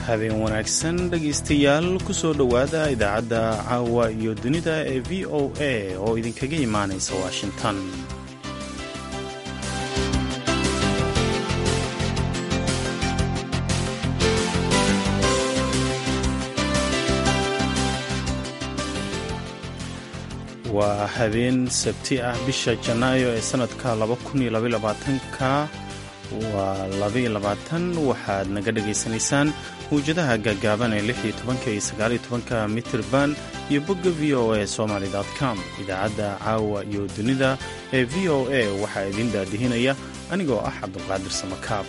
habeen wanaagsan dhegaystayaal ku soo dhowaada idaacadda caawa iyo dunida ee v o a oo idinkaga imaanaysa washington waa habeen sabti ah bisha janaayo ee sannadka ka waa waxaad naga dhegaysanaysaan mawjadaha gaagaaban ee iyo mitirban iyo bogga v o a somaly com idaacadda caawa iyo dunida ee v o a waxaa idin daadihinaya anigoo ah cabdulqaadir samakaab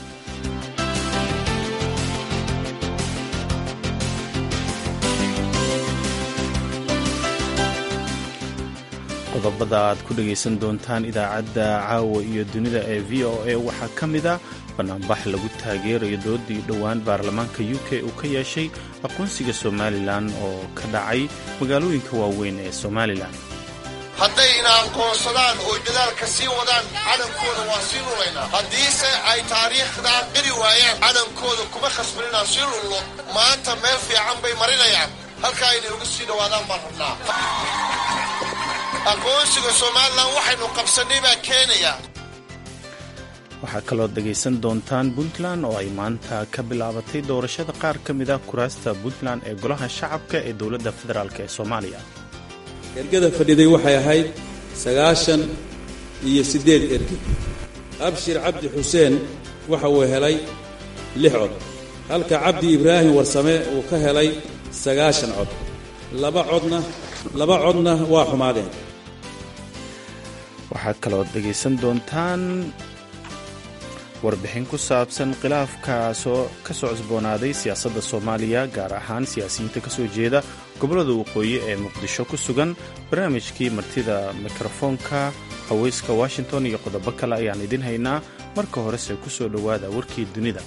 qodobada aad ku dhegaysan doontaan idaacadda caawa iyo dunida ee v o a waxaa ka mid a banaanbax lagu taageerayo doodii dhowaan baarlamaanka u k uu ka yeeshay aqoonsiga somalilan oo ka dhacay magaalooyinka waaweyn ee somalilan hadday ina aqoonsadaan oo dadaalka sii wadaan calankooda waa sii lulaynaa haddiise ay taariikhdaa qiri waayaan calankooda kuma khasban inaan sii lullo maanta meel fiican bay marinayaan halkaa inay uga sii dhowaadaan baan rabnaa aqoonsiga somalilan waxaynu qabsannay baa keenaya waxaa kaloo dhegaysan doontaan puntland oo ay maanta ka bilaabatay doorashada qaar ka mid ah kuraasta puntland ee golaha shacabka ee dowladda federaalk ee soomaaliya ergada fadhiday waxay ahayd sagaashan iyo siddeed erge abshir cabdi xuseen waxa uu helay lix cod halka cabdi ibraahim warsame uu ka helay sagaashan cod laba codna laba codna waa xumaadeen waxaa kaloo dhegaysan doontaan warbixin ku saabsan khilaafka ka soo cusboonaaday siyaasadda soomaaliya gaar ahaan siyaasiyiinta ka soo jeeda gobollada waqooyi ee muqdisho ku sugan barnaamijkii martida mikrofoonka haweyska washington iyo qodobo kale ayaan idin haynaa marka horese ku soo dhowaada warkii dunida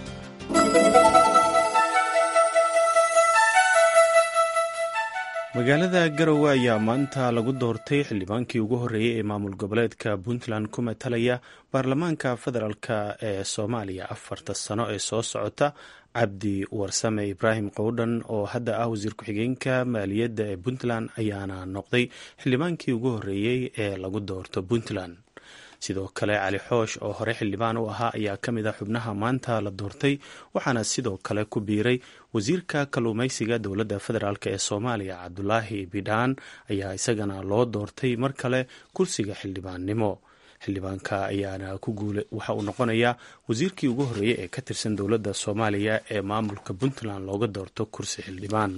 magaalada garowe ayaa maanta lagu doortay xildhibaankii ugu horreeyey ee maamul goboleedka puntland ku matalaya baarlamaanka federaalk ee soomaaliya afarta sano ee soo socota cabdi warsame ibraahim qowdhan oo hadda ah wasiir ku-xigeenka maaliyadda ee puntland ayaana noqday xildhibaankii ugu horreeyey ee lagu doorto puntland sidoo kale cali xoosh oo hore xildhibaan u ahaa ayaa ka mid ah xubnaha maanta la doortay waxaana sidoo kale ku biiray wasiirka kalluumaysiga dowladda federaalk ee soomaaliya cabdulaahi bidhaan ayaa isagana loo doortay mar kale kursiga xildhibaannimo xildhibaanka ayaana ku guula waxa uu noqonayaa wasiirkii ugu horreeyey ee ka tirsan dowladda soomaaliya ee maamulka puntland looga doorto kursi xildhibaan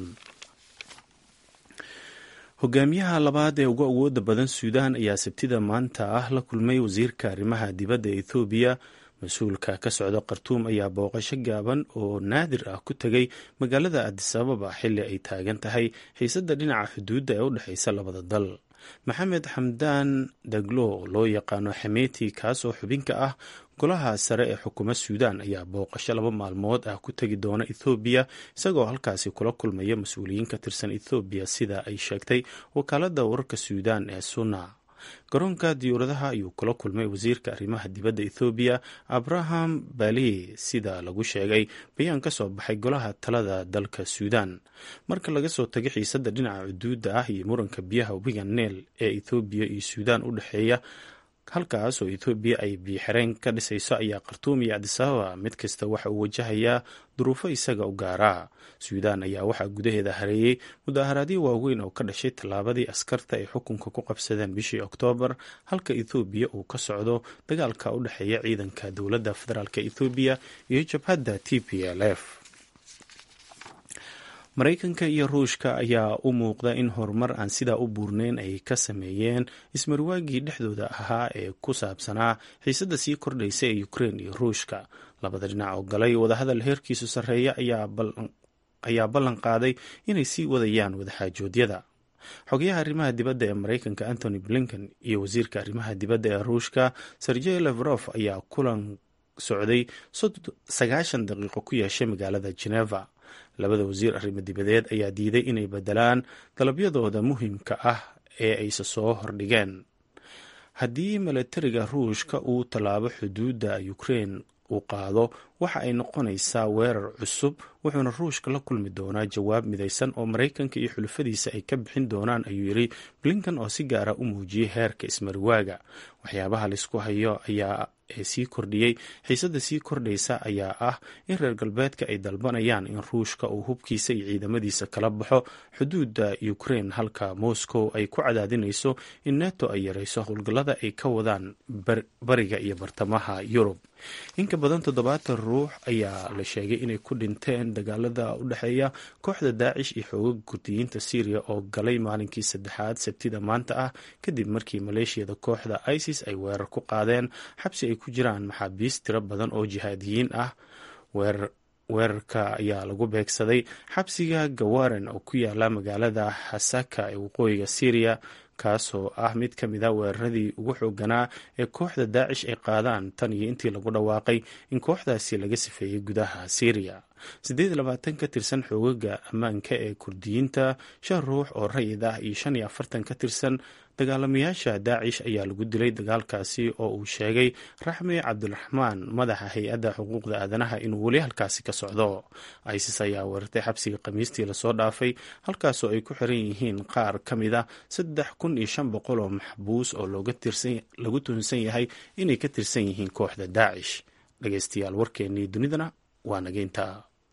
hogaamiyaha labaad ee ugu awooda badan suudaan ayaa sabtida maanta ah la kulmay wasiirka arrimaha dibadda ethoobiya mas-uulka ka socda khartuum ayaa booqasho gaaban oo naadir ah ku tegay magaalada adisababa xilli ay taagan tahay xiisadda dhinaca xuduudda ee u dhexeysa labada dal maxamed xamdaan daglo loo yaqaano xameeti kaas oo xubinka ah golaha sare ee xukuumad suudaan ayaa booqasho laba maalmood ah ku tegi doona ethoobiya isagoo halkaasi kula kulmaya mas-uuliyiin ka tirsan ethoobiya sida ay sheegtay wakaaladda wararka suudaan ee suna garoonka diyuuradaha ayuu kula kulmay wasiirka arrimaha dibadda ethoobiya abraham bali sida lagu sheegay bayaan ka soo baxay golaha talada dalka suudaan marka laga soo tago xiisadda dhinaca cuduudda ah iyo muranka biyaha webiga neel ee ethoobiya iyo suudaan u dhexeeya halkaas oo ethoobiya ay biyoxireen ka dhisayso ayaa khartuum iyo cabdisababa mid kasta waxa uu wajahayaa duruufo isaga u gaaraa suudaan ayaa waxaa gudaheeda hareeyey mudaharaadyo waaweyn oo ka dhashay tallaabadii askarta ay xukunka ku qabsadeen bishii oktoobar halka ethoobiya uu ka socdo dagaalka u dhexeeya ciidanka dowladda federaalk ethoobiya iyo jabhadda t p l f maraykanka iyo ruushka ayaa u muuqda in horumar aan sidaa u buurneyn ay ka sameeyeen ismarwaagii dhexdooda ahaa ee ku saabsanaa xiisadda sii kordhaysa ee ukrein iyo ruushka labada dhinac oo galay wadahadal heerkiisu sarreeya ayaa ballan qaaday inay sii wadayaan wadaxaajoodyada xogayaha arrimaha dibadda ee maraykanka antony blinken iyo wasiirka arrimaha dibadda ee ruushka sergey levrof ayaa kulan socday sagaashan daqiiqo ku yeeshay magaalada geneva labada wasiir arrimo dibadeed ayaa diiday inay bedelaan dalabyadooda muhiimka ah ee ayse soo hordhigeen haddii milatariga ruushka uu tallaabo xuduudda ukrein uu qaado waxa ay noqonaysaa weerar cusub wuxuuna ruushka la kulmi doonaa jawaab midaysan oo maraykanka iyo xulufadiisa ay ka bixin doonaan ayuu yidhi blinkan oo si gaara u muujiyey heerka ismariwaaga waxyaabaha laisku hayo ayaa ee sii kordhiyey xiisadda sii kordhaysa ayaa ah in reer galbeedka ay dalbanayaan in ruushka uu hubkiisa iyo ciidamadiisa kala baxo xuduudda ukraine halka moscow ay ku cadaadinayso in neto ay yarayso howlgallada ay ka wadaan bariga iyo bartamaha yurub inka badan toddobaatan ruux ayaa la sheegay inay ku dhinteen dagaalada u dhexeeya kooxda daacish iyo xooga kurdiyiinta syriya oo galay maalinkii saddexaad sabtida maanta ah kadib markii maleeshiyada kooxda isis ay weerar ku qaadeen xabsi ay ku jiraan maxaabiist tiro badan oo jihaadiyiin ah weerarka ayaa lagu beegsaday xabsiga gawaren oo ku yaala magaalada xasaka ee waqooyiga syriya kaasoo ah mid ka mid a weeraradii ugu xooganaa ee kooxda daacish ay qaadaan tan iyo intii lagu dhawaaqay in kooxdaasi laga sifeeyey gudaha syriya siddeed iyo labaatan ka tirsan xoogaga ammaanka ee kurdiyiinta shan ruux oo rayid ah iyo shan iyo afartan ka tirsan dagaalamayaasha daacish ayaa lagu dilay dagaalkaasi oo uu sheegay raxmi cabdiraxmaan madaxa hay-adda xuquuqda aadanaha inuu weli halkaasi ka socdo isis ayaa weerartay xabsiga khamiistii lasoo dhaafay halkaasoo ay ku xiran yihiin qaar ka mid a saddex kun iyo shan boqol oo maxbuus oo lagu tuhunsan yahay inay ka tirsan yihiin kooxda daacish dhegeystayaal warkeennii dunidana waa nageynta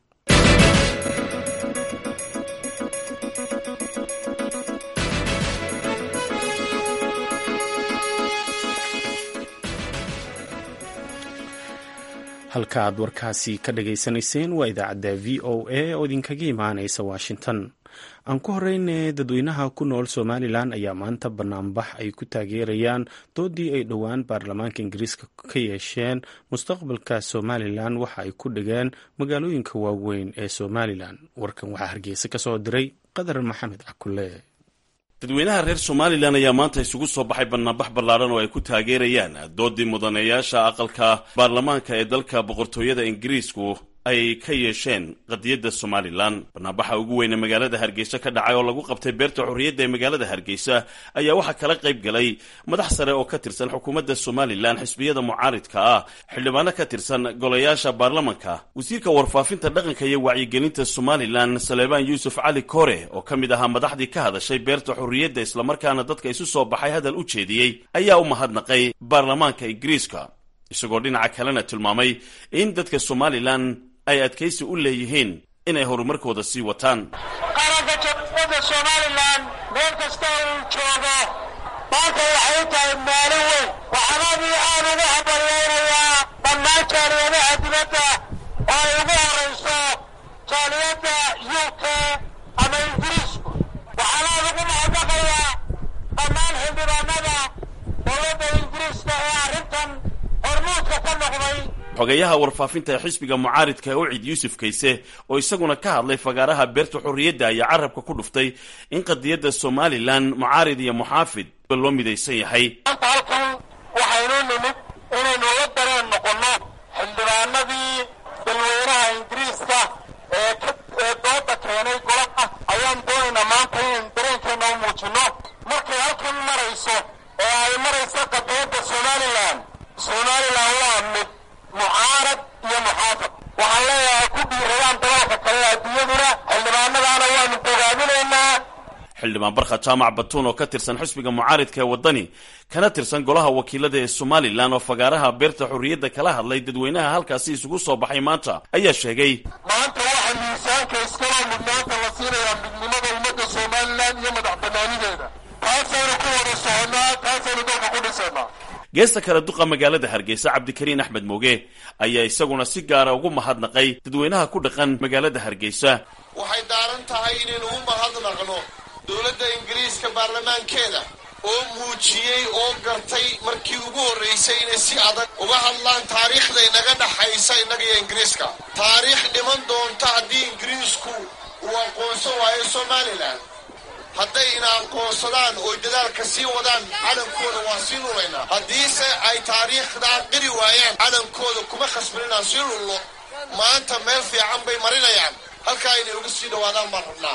halka aad warkaasi ka dhageysanayseen waa idaacadda v o a oo idinkaga imaanaysa washington aan ku horeyne dadweynaha ku nool somalilan ayaa maanta banaanbax ay ku taageerayaan doodii ay dhowaan baarlamaanka ingiriiska ka yeesheen mustaqbalka somalilan waxa ay ku dhigeen magaalooyinka waaweyn ee somalilan warkan waxaa hargeysa ka soo diray qadar maxamed cakule dadweynaha reer somalilan ayaa maanta isugu soo baxay banaanbax ballaadhan oo ay ku taageerayaan doodii mudaneeyaasha aqalka baarlamaanka ee dalka boqortooyada ingiriisku ay ka yeesheen qadiyadda somalilan banaanbaxa ugu weyne magaalada hargeysa ka dhacay oo lagu qabtay beerta xorriyadda ee magaalada hargeysa ayaa waxaa kala qayb galay madax sare oo ka tirsan xukuumadda somalilan xisbiyada mucaaridka ah xildhibaano ka tirsan golayaasha baarlamanka wasiirka warfaafinta dhaqanka iyo wacyigelinta somalilan saleebaan yuusuf cali kore oo ka mid ahaa madaxdii ka hadashay beerta xorriyadda islamarkaana dadka isu soo baxay hadal u jeediyey ayaa u mahadnaqay baarlamaanka ingiriiska isagoo dhinaca kalena tilmaamay in dadka somalilan ay adkaysi u leeyihiin inay horumarkooda sii wataan qaranka jamhuuriyadda somalilan meel kasta uu joogo maanta waxay u tahay maalin weyn waxaanadii aad ugu hambalyaynayaa dhammaan jaaliyadaha dibadda oo ay ugu horayso jaaliyadda u k ama ingiriisku waxaan aad ugu mahadnaqayaa dhammaan xildhibaanada dowladda ingiriiska ee arrintan hormuudka ka noqday xogeyaha warfaafinta ee xisbiga mucaaridka ee ucid yuusuf kayse oo isaguna ka hadlay fagaaraha beerta xorriyadda ayaa carabka ku dhuftay in qadiyadda somalilan mucaarid iyo muxaafid loo midaysan yahay maanta halkan waxaynu nimid inaynu la dareen noqonno xildhibaanadii dalweynaha ingiriiska ee ee dooda keenay golaha ayaan doonaynaa maanta inaynu dareenkeena u muujinno markay halkan marayso ee ay marayso qadiyadda somalilan somalilan waa mid mucaarad iyo muxaafad waxaan leeyahay ku dhiiradaan dalalka kale adduunyaduna xildhibaanadaana waanu bogaadinaynaa xildhibaan barkha jaamac batuun oo ka tirsan xisbiga mucaaridka ee waddani kana tirsan golaha wakiilada ee somalilan oo fagaaraha beerta xorriyadda kala hadlay dadweynaha halkaasi isugu soo baxay maanta ayaa sheegay maanta waxaa miisaanka iskaloo mudnaanta la siinayaa midnimada ummadda somalilan iyo madax banaanideeda taasaynu ku wada soconnaa taasaynu dalka ku dhisaynaa geesta kale duqa magaalada hargeysa cabdikariin axmed mooge ayaa isaguna si gaara ugu mahadnaqay dadweynaha ku dhaqan magaalada hargeysa waxay daaran tahay inaynu u mahadnaqno dowladda ingiriiska baarlamaankeeda oo muujiyey oo gartay markii ugu horraysay inay si adag uga hadlaan taariikhda inaga dhaxaysa innaga iyo ingiriiska taariikh dhiman doonta haddii ingiriisku uu aqoonsan waayo somalilan hadday ina aqoonsadaan oo dadaalka sii wadaan calankooda waa sii lulaynaa haddiise ay taariikhdaa qiri waayaan calankooda kuma khasban inaan sii lullo maanta meel fiican bay marinayaan halkaa inay uga sii dhawaadaan baan rabnaa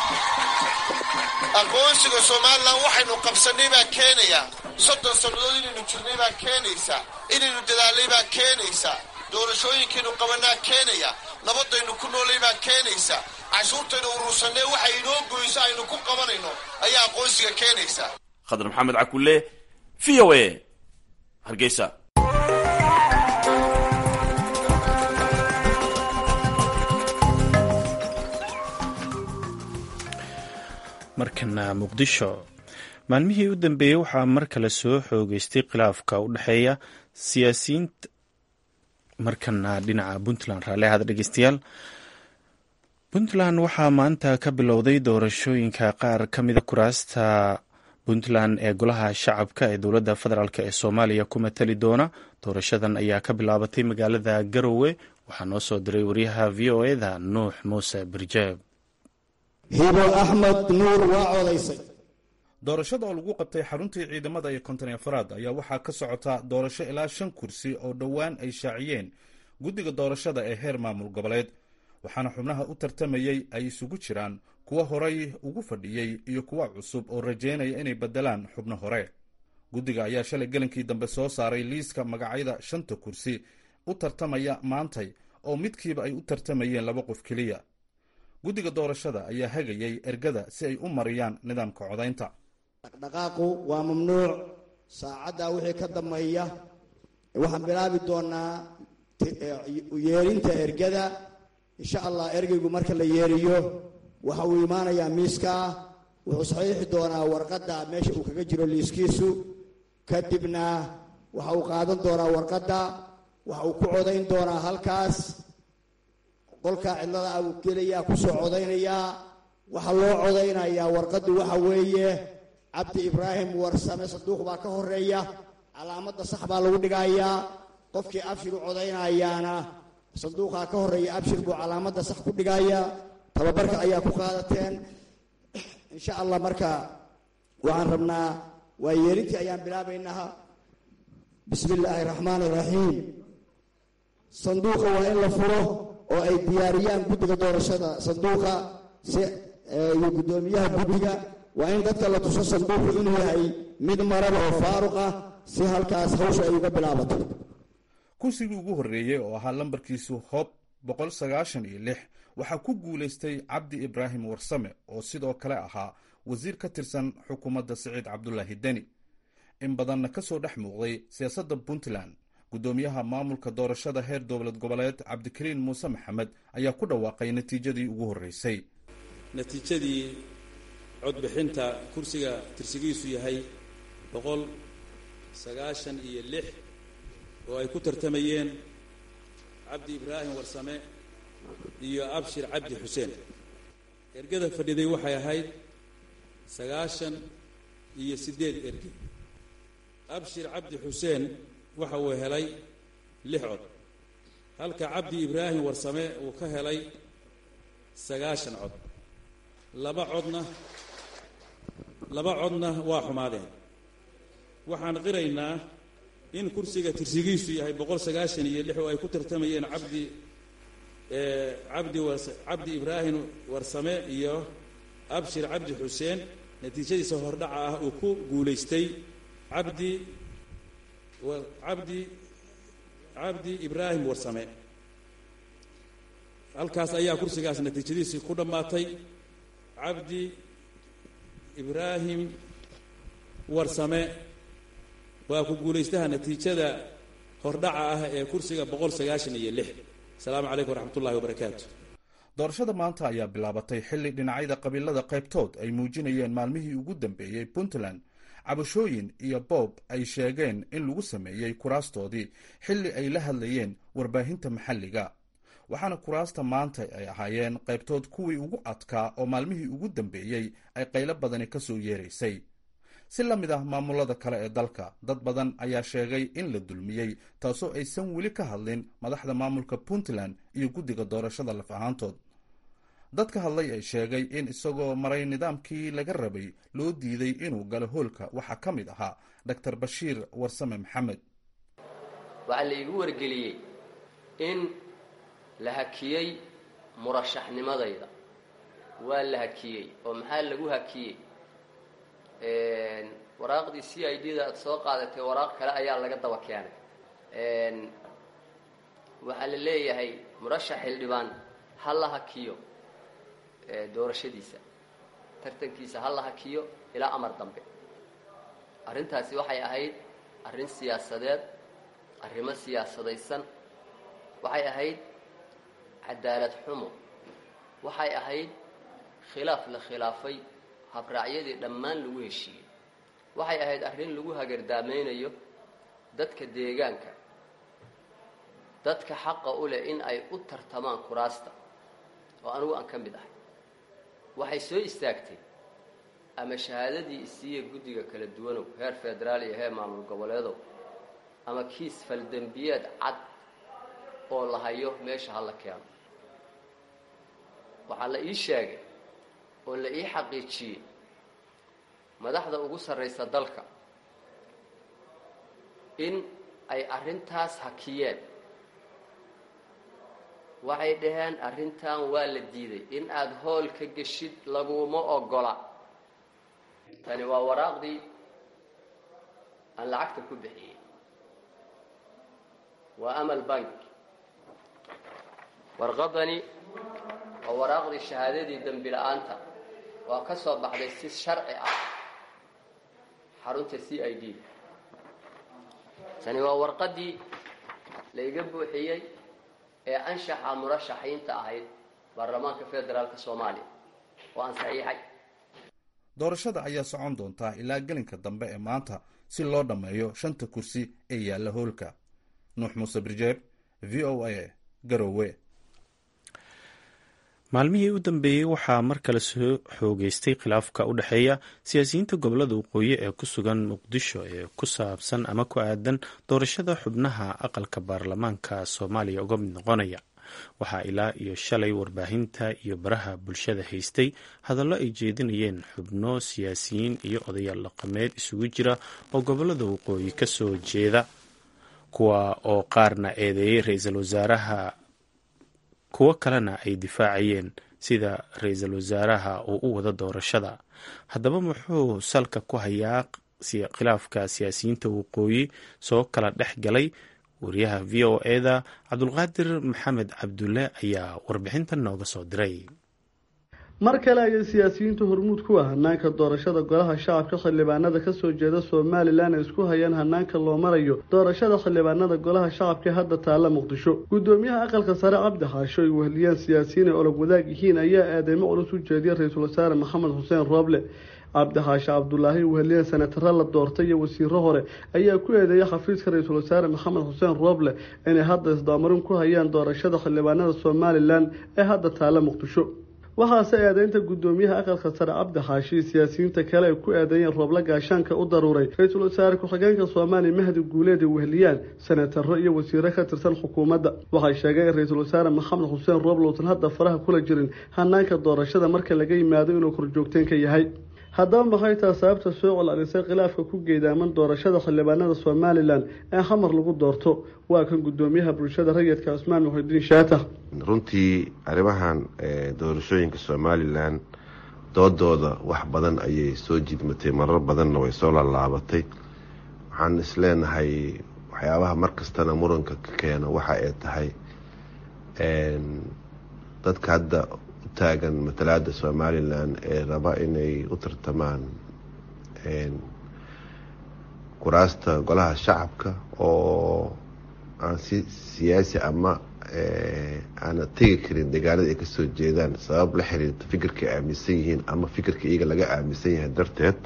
aqoonsiga somalilan waxaynu qabsannay baa keenaya soddon sannadood inaynu jirnay baa keenaysa inaynu dadaalnay baa keenaysa doorashooyinkaynu qabanaa keenaya nabadaynu ku noolay baa keenaysa cashuurtaynu urursanee waxay inoo goyso aynu ku qabanayno ayaa aqoonsiga keenaysa khadar maxamed cakulle v o a hargeysa markana muqdisho maalmihii u dambeeyey waxaa mar kale soo xoogeystay khilaafka u dhexeeya siyaasiyiinta markana dhinaca puntland raalli ahada dhegeystayaal puntland waxaa maanta ka bilowday doorashooyinka qaar ka mida kuraasta puntland ee golaha shacabka ee dowladda federaalk ee soomaaliya ku matali doona doorashadan ayaa ka bilaabatay magaalada garowe waxaa noo soo diray wariyaha v o eda nuux muuse birjeeb hibo axmed nuur waa codaysay doorashada oo lagu qabtay xaruntii ciidamada iyo konton afraad ayaa waxaa ka socota doorasho ilaa shan kursi oo dhowaan ay shaaciyeen guddiga doorashada ee heer maamul goboleed waxaana xubnaha u tartamayey ay isugu jiraan kuwa horay ugu fadhiyey iyo kuwa cusub oo rajeynaya inay beddelaan xubno hore guddiga ayaa shalay gelinkii dambe soo saaray liiska magacyada shanta kursi u tartamaya maantay oo midkiiba ay u tartamayeen laba qof keliya guddiga doorashada ayaa hagayay ergada si ay u mariyaan nidaamka codaynta dhaqdhaqaaqu waa mamnuuc saacaddaa wixii ka dambeeya waxaan bilaabi doonaa yeerinta ergada insha allah ergeygu marka la yeeriyo waxa uu imaanayaa miiskaa wuxuu saxiixi doonaa warqadda meesha uu kaga jiro liiskiisu kadibna waxa uu qaadan doonaa warqadda waxa uu ku codayn doonaa halkaas qolkaa cidlada abuu gelayaa kusoo codaynayaa waxaa loo codaynayaa warqaddu waxa weeye cabdi ibraahim warsame sanduuq baa ka horeeya calaamadda sax baa lagu dhigayaa qofkii abshir u codaynayaana sanduuqaa ka horeeya abshir buu calaamadda sax ku dhigaya tababarka ayaa ku qaadateen insha allah marka waxaan rabnaa waa yeerintii ayaan bilaabaynaha bismi illaahi raxmaan iraxiim sanduuqa waa in la furo oo ay diyaariyaan guddiga doorashada sanduuqa si iyo guddoomiyaha guddiga waa in dadka la tuso sanduuqu inuu yahay mid maraba oo faaruq ah si halkaas hawsha ay uga bilaabato kursigii ugu horreeyey oo ahaa lambarkiisu hob boqol sagaashan iyo lix waxaa ku guulaystay cabdi ibraahim warsame oo sidoo kale ahaa wasiir ka tirsan xukuumadda siciid cabdulaahi deni in badanna ka soo dhex muuqday siyaasadda puntland guddoomiyaha maamulka doorashada heer dowlad goboleed cabdikariin muuse maxamed ayaa ku dhawaaqay natiijadii ugu horreysay natiijadii codbixinta kursiga tirsigiisu yahay boqol sagaashan iyo lix oo ay ku tartamayeen cabdi ibraahim warsame iyo abshir cabdi xuseen ergada fadhiday waxay ahayd sagaashan iyo siddeed erge abshir cabdi xuseen waxa uu helay lix cod halka cabdi ibraahim warsame uu ka helay sagaashan cod laba codna laba codna waa xumaadeen waxaan qiraynaa in kursiga tirsigiisu yahay boqol sagaashan iyo lix oo ay ku tartamayeen cabdi cabdi was cabdi ibraahim warsame iyo abshir cabdi xuseen natiijadiisa hordhaca ah uu ku guulaystay cabdi cabdi cabdi ibraahim warsame halkaas ayaa kursigaas natiijadiisii ku dhammaatay cabdi ibraahim warsame waa ku guulaystaha natiijada hordhaca ah ee kursiga boqol sagaashan iyo lix asalaamu calaykum waraxmat ullahi wabarakaatu doorashada maanta ayaa bilaabatay xilli dhinacyada qabiilada qaybtood ay muujinayeen maalmihii ugu dambeeyey puntland cabashooyin iyo boob ay sheegeen in lagu sameeyey kuraastoodii xilli ay la hadlayeen warbaahinta maxalliga waxaana kuraasta maanta ay ahaayeen qaybtood kuwii ugu adkaa oo maalmihii ugu dambeeyey ay qaylo badani ka soo yeeraysay si la mid ah maamulada kale ee dalka dad badan ayaa sheegay in la dulmiyey taasoo aysan weli ka hadlin madaxda maamulka puntland iyo guddiga doorashada laf ahaantood dad ka hadlay ay sheegay in isagoo maray nidaamkii laga rabay loo diiday inuu galo hoolka waxaa ka mid ahaa doctor bashiir warsame maxamed waxaa la iigu wargeliyey in la hakiyey murashaxnimadayda waa la hakiyey oo maxaa lagu hakiyey waraaqdii c i d da aad soo qaadatay waraaq kale ayaa laga daba keenay waxaa la leeyahay murashax xildhibaan ha la hakiyo doorashadiisa tartankiisa ha la hakiyo ilaa amar dambe arrintaasi waxay ahayd arrin siyaasadeed arrimo siyaasadaysan waxay ahayd cadaalad xumo waxay ahayd khilaaf la khilaafay habraacyadii dhammaan lagu heshiiyey waxay ahayd arrin lagu hagardaameynayo dadka deegaanka dadka xaqa u leh in ay u tartamaan kuraasta oo anigu aan ka mid ahay waxay soo istaagtay ama shahaadadii isiiya guddiga kala duwanow heer federaal iyo heer maamul goboleedow ama kiis faldembiyeed cad oo la hayo meesha ha la keeno waxaa la ii sheegay oo la ii xaqiijiyey madaxda ugu sarraysa dalka in ay arrintaas hakiyeen waxay dhaheen arrintan waa la diiday in aada hool ka geshid laguma ogola tani waa waraaqdii aan lacagta ku bixiyey waa amal bank warqadani waa waraaqdii shahaadadii dembi la-aanta waa ka soo baxday si sharci ah xarunta c i d tani waa warqadii layga buuxiyey ee anshaxa murashaxiinta ahayd baarlamaanka federaalka soomaaliya oo aan saxiixay doorashada ayaa socon doontaa ilaa gelinka dambe ee maanta si loo dhammeeyo shanta kursi ee yaalla hoolka nuux muuse birjeeb v o a garowe maalmihii u dambeeyey waxaa mar kale soo xoogeystay khilaafka u dhexeeya siyaasiyiinta gobolada waqooyi ee ku sugan muqdisho ee ku saabsan ama ku aadan doorashada xubnaha aqalka baarlamaanka soomaaliya uga mid noqonaya waxaa ilaa iyo shalay warbaahinta iyo baraha bulshada haystay hadallo ay jeedinayeen xubno siyaasiyiin iyo odayaal dhaqameed isugu jira oo gobolada waqooyi ka soo jeeda kuwa oo qaarna eedeeyey ra-iisul wasaaraha kuwo kalena ay difaacayeen sida ra-iisul wasaaraha uu u wado doorashada haddaba muxuu salka ku hayaa khilaafka siyaasiyiinta waqooyi soo kala dhex galay wariyaha v o eda cabdulqaadir maxamed cabdulle ayaa warbixintan nooga soo diray mar kale ayay siyaasiyiinta hormuud ku ah hanaanka doorashada golaha shacabka xildhibaanada kasoo jeeda somalilan ay isku hayaan hanaanka loo marayo doorashada xildhibaanada golaha shacabka hadda taalla muqdisho gudoomiyaha aqalka sare cabdi xaasho ay weheliyaan siyaasiyiin ay olog wadaag yihiin ayaa eedeymo culus u jeediya ra-iisul wasaare maxamed xuseen rooble cabdi xaashe cabdulaahi weheliyaan senataro la doortay iyo wasiiro hore ayaa ku eedeeyay xafiiska ra-iisul wasaare maxamed xuseen rooble inay hadda isdaamarin ku hayaan doorashada xildhibaanada somalilan ee hadda taalla muqdisho waxaase eedeynta gudoomiyaha aqalka sare cabdi xaashi siyaasiyiinta kale ay ku eedeeyeen rooble gaashaanka u daruuray ra-iisul wasaare ku-xigeenka soomaaliya mahdi guuleed ay weheliyaan senataro iyo wasiiro ka tirsan xukuumadda waxay sheegeen in ra-iisul wasaare maxamed xuseen rooble uusan hadda faraha kula jirin hanaanka doorashada marka laga yimaado inuu korjoogteen ka yahay haddaba maxay taha sababta soo col-alisay khilaafka ku geedaaman doorashada xildhibaanada somalilan ee xamar lagu doorto waa kan gudoomiyaha bulshada rayidka cusmaan muxidiin shaatax runtii arrimahan doorashooyinka somalilan doodooda wax badan ayay soo jidmatay marar badanna way soo laalaabatay waxaan isleenahay waxyaabaha markastana muranka ka keeno waxa ay tahay dadka hadda taagan matalaada somalilan ee raba inay u tartamaan kuraasta golaha shacabka oo aan si siyaasi ama aana tegi karin deegaanada ay kasoo jeedaan sabab la xiriirta fikirka ay aaminsan yihiin ama fikirka iyaga laga aaminsan yahay darteed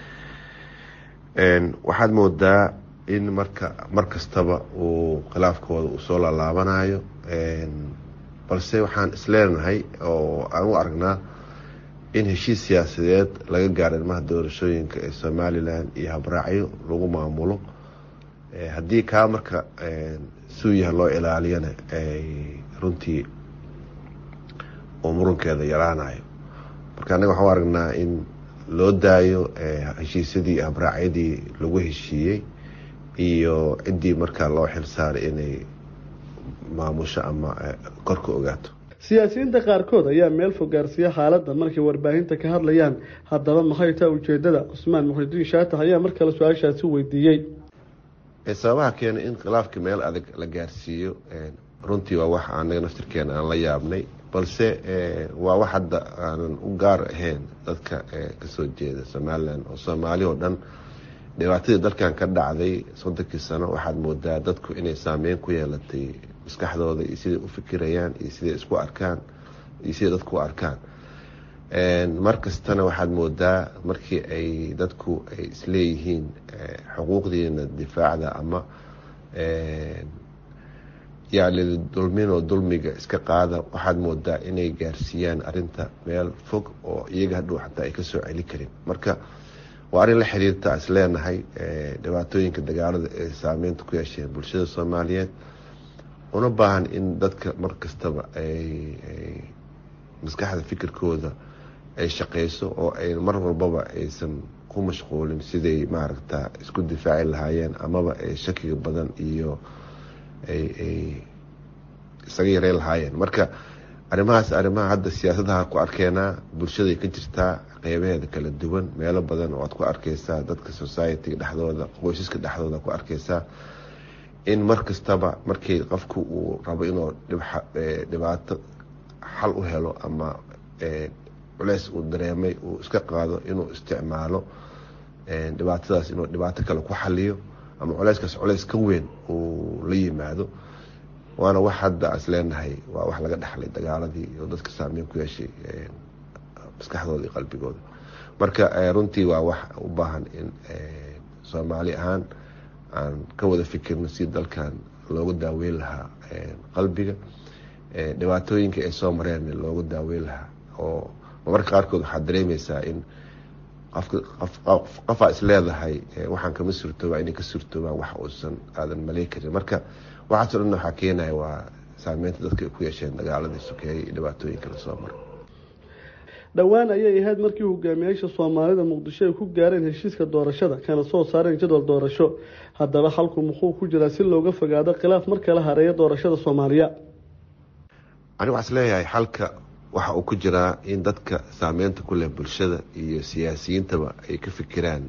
waxaad moodaa in marka mar kastaba uu khilaafkooda uu soo laalaabanayo balse waxaan isleenahay oo aan u aragnaa in heshiis siyaasadeed laga gaaro ilmaha doorashooyinka ee somalilan iyo habraacyo lagu maamulo haddii kaa marka suuyaha loo ilaaliyana runtii uu murankeeda yaraanayo marka annaga waxaan u aragnaa in loo daayo heshiisyadii iyo habraacyadii lagu heshiiyey iyo ciddii markaa loo xilsaaray inay maamusho ama kor ka ogaato siyaasiyiinta qaarkood ayaa meel fog gaarsiiya xaaladda markay warbaahinta ka hadlayaan haddaba maxay taa ujeedada cusmaan muxidiin shaatax ayaa mar kale su-aashaasi weydiiyey sababaha keenay in khilaafka meel adag la gaarsiiyo runtii waa wax anaga naftirkeena aan la yaabnay balse waa wax hadda aanan u gaar ahayn dadka kasoo jeeda somalilan oo soomaali oo dhan dhibaatadii dalkan ka dhacday soddonkii sano waxaad moodaa dadku inay saameyn ku yeelatay maskaxdooda iyo siday u fikirayaan iyo siday isku arkaan iyo siday dadku u arkaan mar kastana waxaad moodaa markii ay dadku ay isleeyihiin xuquuqdiina difaacda ama yaalidi dulminoo dulmiga iska qaada waxaad moodaa inay gaarsiiyaan arinta meel fog oo iyaga hadhow xataa ay kasoo celi karin marka waa arrin la xiriirta is leenahay dhibaatooyinka dagaalada ee saameynta ku yeesheen bulshada soomaaliyeed una baahan in dadka mar kastaba ay maskaxda fikirkooda ay shaqeyso oo ay mar walbaba aysan ku mashquulin siday maaragta isku difaaci lahaayeen amaba ay shakiga badan iyo ay ay isaga yareyn lahaayeen marka arrimahaas arrimaha hadda siyaasadaha ku arkeenaa bulshaday ka jirtaa qeybaheeda kala duwan meelo badan oo aad ku arkeysaa dadka society dhexdooda qoysaska dhexdooda ku arkeysaa in mar kastaba markii qofku uu rabo inuu dhibaato xal u helo ama culeys uu dareemay uu iska qaado inuu isticmaalo dhibaatadaas inuu dhibaato kale ku xaliyo ama culeyskaas culeys ka weyn uu la yimaado waana wax hadda is leenahay waa wax laga dhexlay dagaaladii oo dadka saameyn ku yeeshay maskaxdooda iyo qalbigooda marka runtii waa wax u baahan in soomaali ahaan aan ka wada fikirno si dalkan loogu daaweyn lahaa qalbiga dhibaatooyinka ay soo mareen loogu daaweyn lahaa oo marmarka qaarkood waxaad dareemeysaa in qofaa is leedahay waxaan kama surtoobaa inay ka surtoobaan wax uusan aadan maley karin marka waxaaso dhan waxaa keenaya waa saameynta dadka ay ku yeesheen dagaaladii sokeeyey iyo dhibaatooyinka lasoo maro dhowaan ayay ahayd markii hogaamiyaasha soomaalida muqdisho ay ku gaareen heshiiska doorashada kana soo saareen jadwal doorasho haddaba xalku muxuu ku jiraa si looga fogaado khilaaf mar kale hareeya doorashada soomaaliya ani waxaa is leeyahay xalka waxa uu ku jiraa in dadka saameynta ku leh bulshada iyo siyaasiyiintaba ay ka fikiraan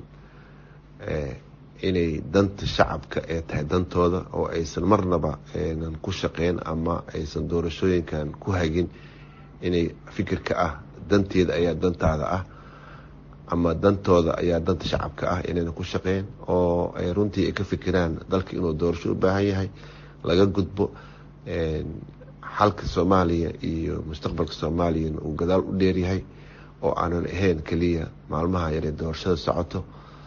inay danta shacabka ee tahay dantooda oo aysan marnaba nan ku shaqeyn ama aysan doorashooyinkan ku hagin inay fikirka ah danteeda ayaa dantaada ah ama dantooda ayaa danta shacabka ah inayna ku shaqeyn oo ay runtii ay ka fikiraan dalka inuu doorasho u baahan yahay laga gudbo xalka soomaaliya iyo mustaqbalka soomaaliyana uu gadaal u dheeryahay oo aanan ahayn keliya maalmaha yaree doorashada socoto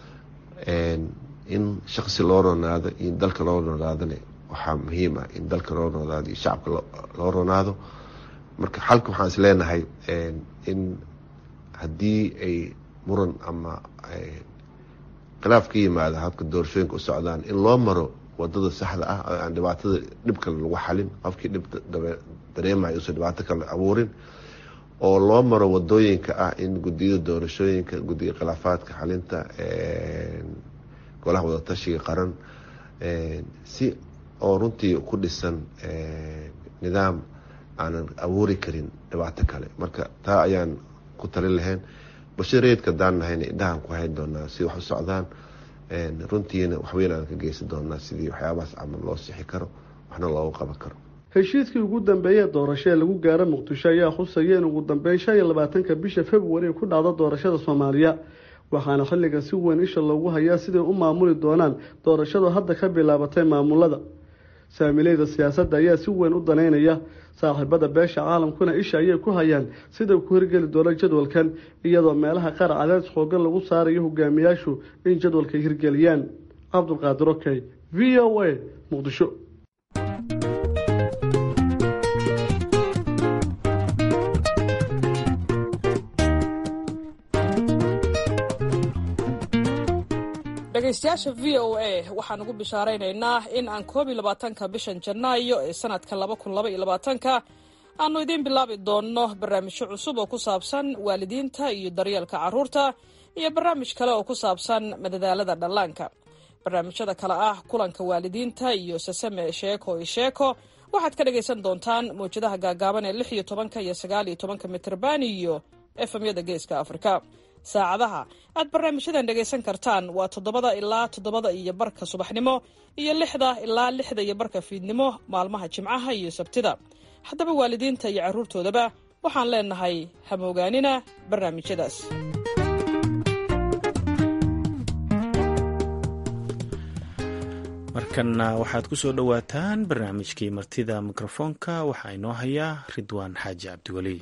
in shaqsi loo ronaado iyo dalka loo ronaadone waxaa muhiim ah in dalka loo ronaado iyo shacabka loo ronaado marka xalka waxaan is leenahay in haddii ay muran ama khilaaf ka yimaado habka doorashooyinka u socdaan in loo maro wadada saxda ah oo aan dhibaatada dhib kale lagu xalin qofkii dhib dareemayo usan dhibaato kale abuurin oo loo maro wadooyinka ah in gudiyada doorashooyinka gudiga khilaafaadka xalinta golaha wadatashiga qaran si oo runtii ku dhisan nidaam aanan abuuri karin dhibaato kale marka taa ayaan ku talin lahayn bulshada reedka daan nahayna indhahaan ku hayn doonaa si wax u socdaan runtiina waxweyn aan ka geysan doonaa sidii waxyaabahaas camal loo sixi karo waxna loogu qaban karo heshiiskii ugu dambeeyee doorasho ee lagu gaaro muqdisho ayaa khusaya in ugu dambeyn shan iyo labaatanka bisha februari ay ku dhacdo doorashada soomaaliya waxaana xilligan si weyn isha loogu hayaa siday u maamuli doonaan doorashadu hadda ka bilaabatay maamulada saamileyda siyaasadda ayaa si weyn u daneynaya saaxiibada beesha caalamkuna isha ayay ku hayaan siday ku hirgeli doona jadwalkan iyadoo meelaha qaar cadaadis xoogan lagu saarayo hogaamiyaashu in jadwalka hirgeliyaan cabdulqaadir okey v o a muqdisho dhegaystayaasha v o a waxaan ugu bishaaraynaynaa in aan koob iyo labaatanka bishan janaayo ee sanadka laba kun laba iyo labaatanka aanu idiin bilaabi doonno barnaamijyo cusub oo ku saabsan waalidiinta iyo daryeelka carruurta iyo barnaamij kale oo ku saabsan madadaalada dhallaanka barnaamijyada kale ah kulanka waalidiinta iyo sasame sheeko iyo sheeko waxaad ka dhagaysan doontaan mawjadaha gaagaaban ee lix iyo tobanka iyo sagaal iyo tobanka mitrban iyo efemyada geeska afrika saacadaha aad barnaamijyadan dhegaysan kartaan waa toddobada ilaa toddobada iyo barka subaxnimo iyo lixda ilaa lixda iyo barka fiidnimo maalmaha jimcaha iyo sabtida haddaba waalidiinta iyo carruurtoodaba waxaan leenahay hamoogaanina barnaamijyadaas markanna waxaad ku soo dhowaataan barnaamijkii martida mikrofoonka waxaa inoo hayaa ridwaan xaaji cabdiweli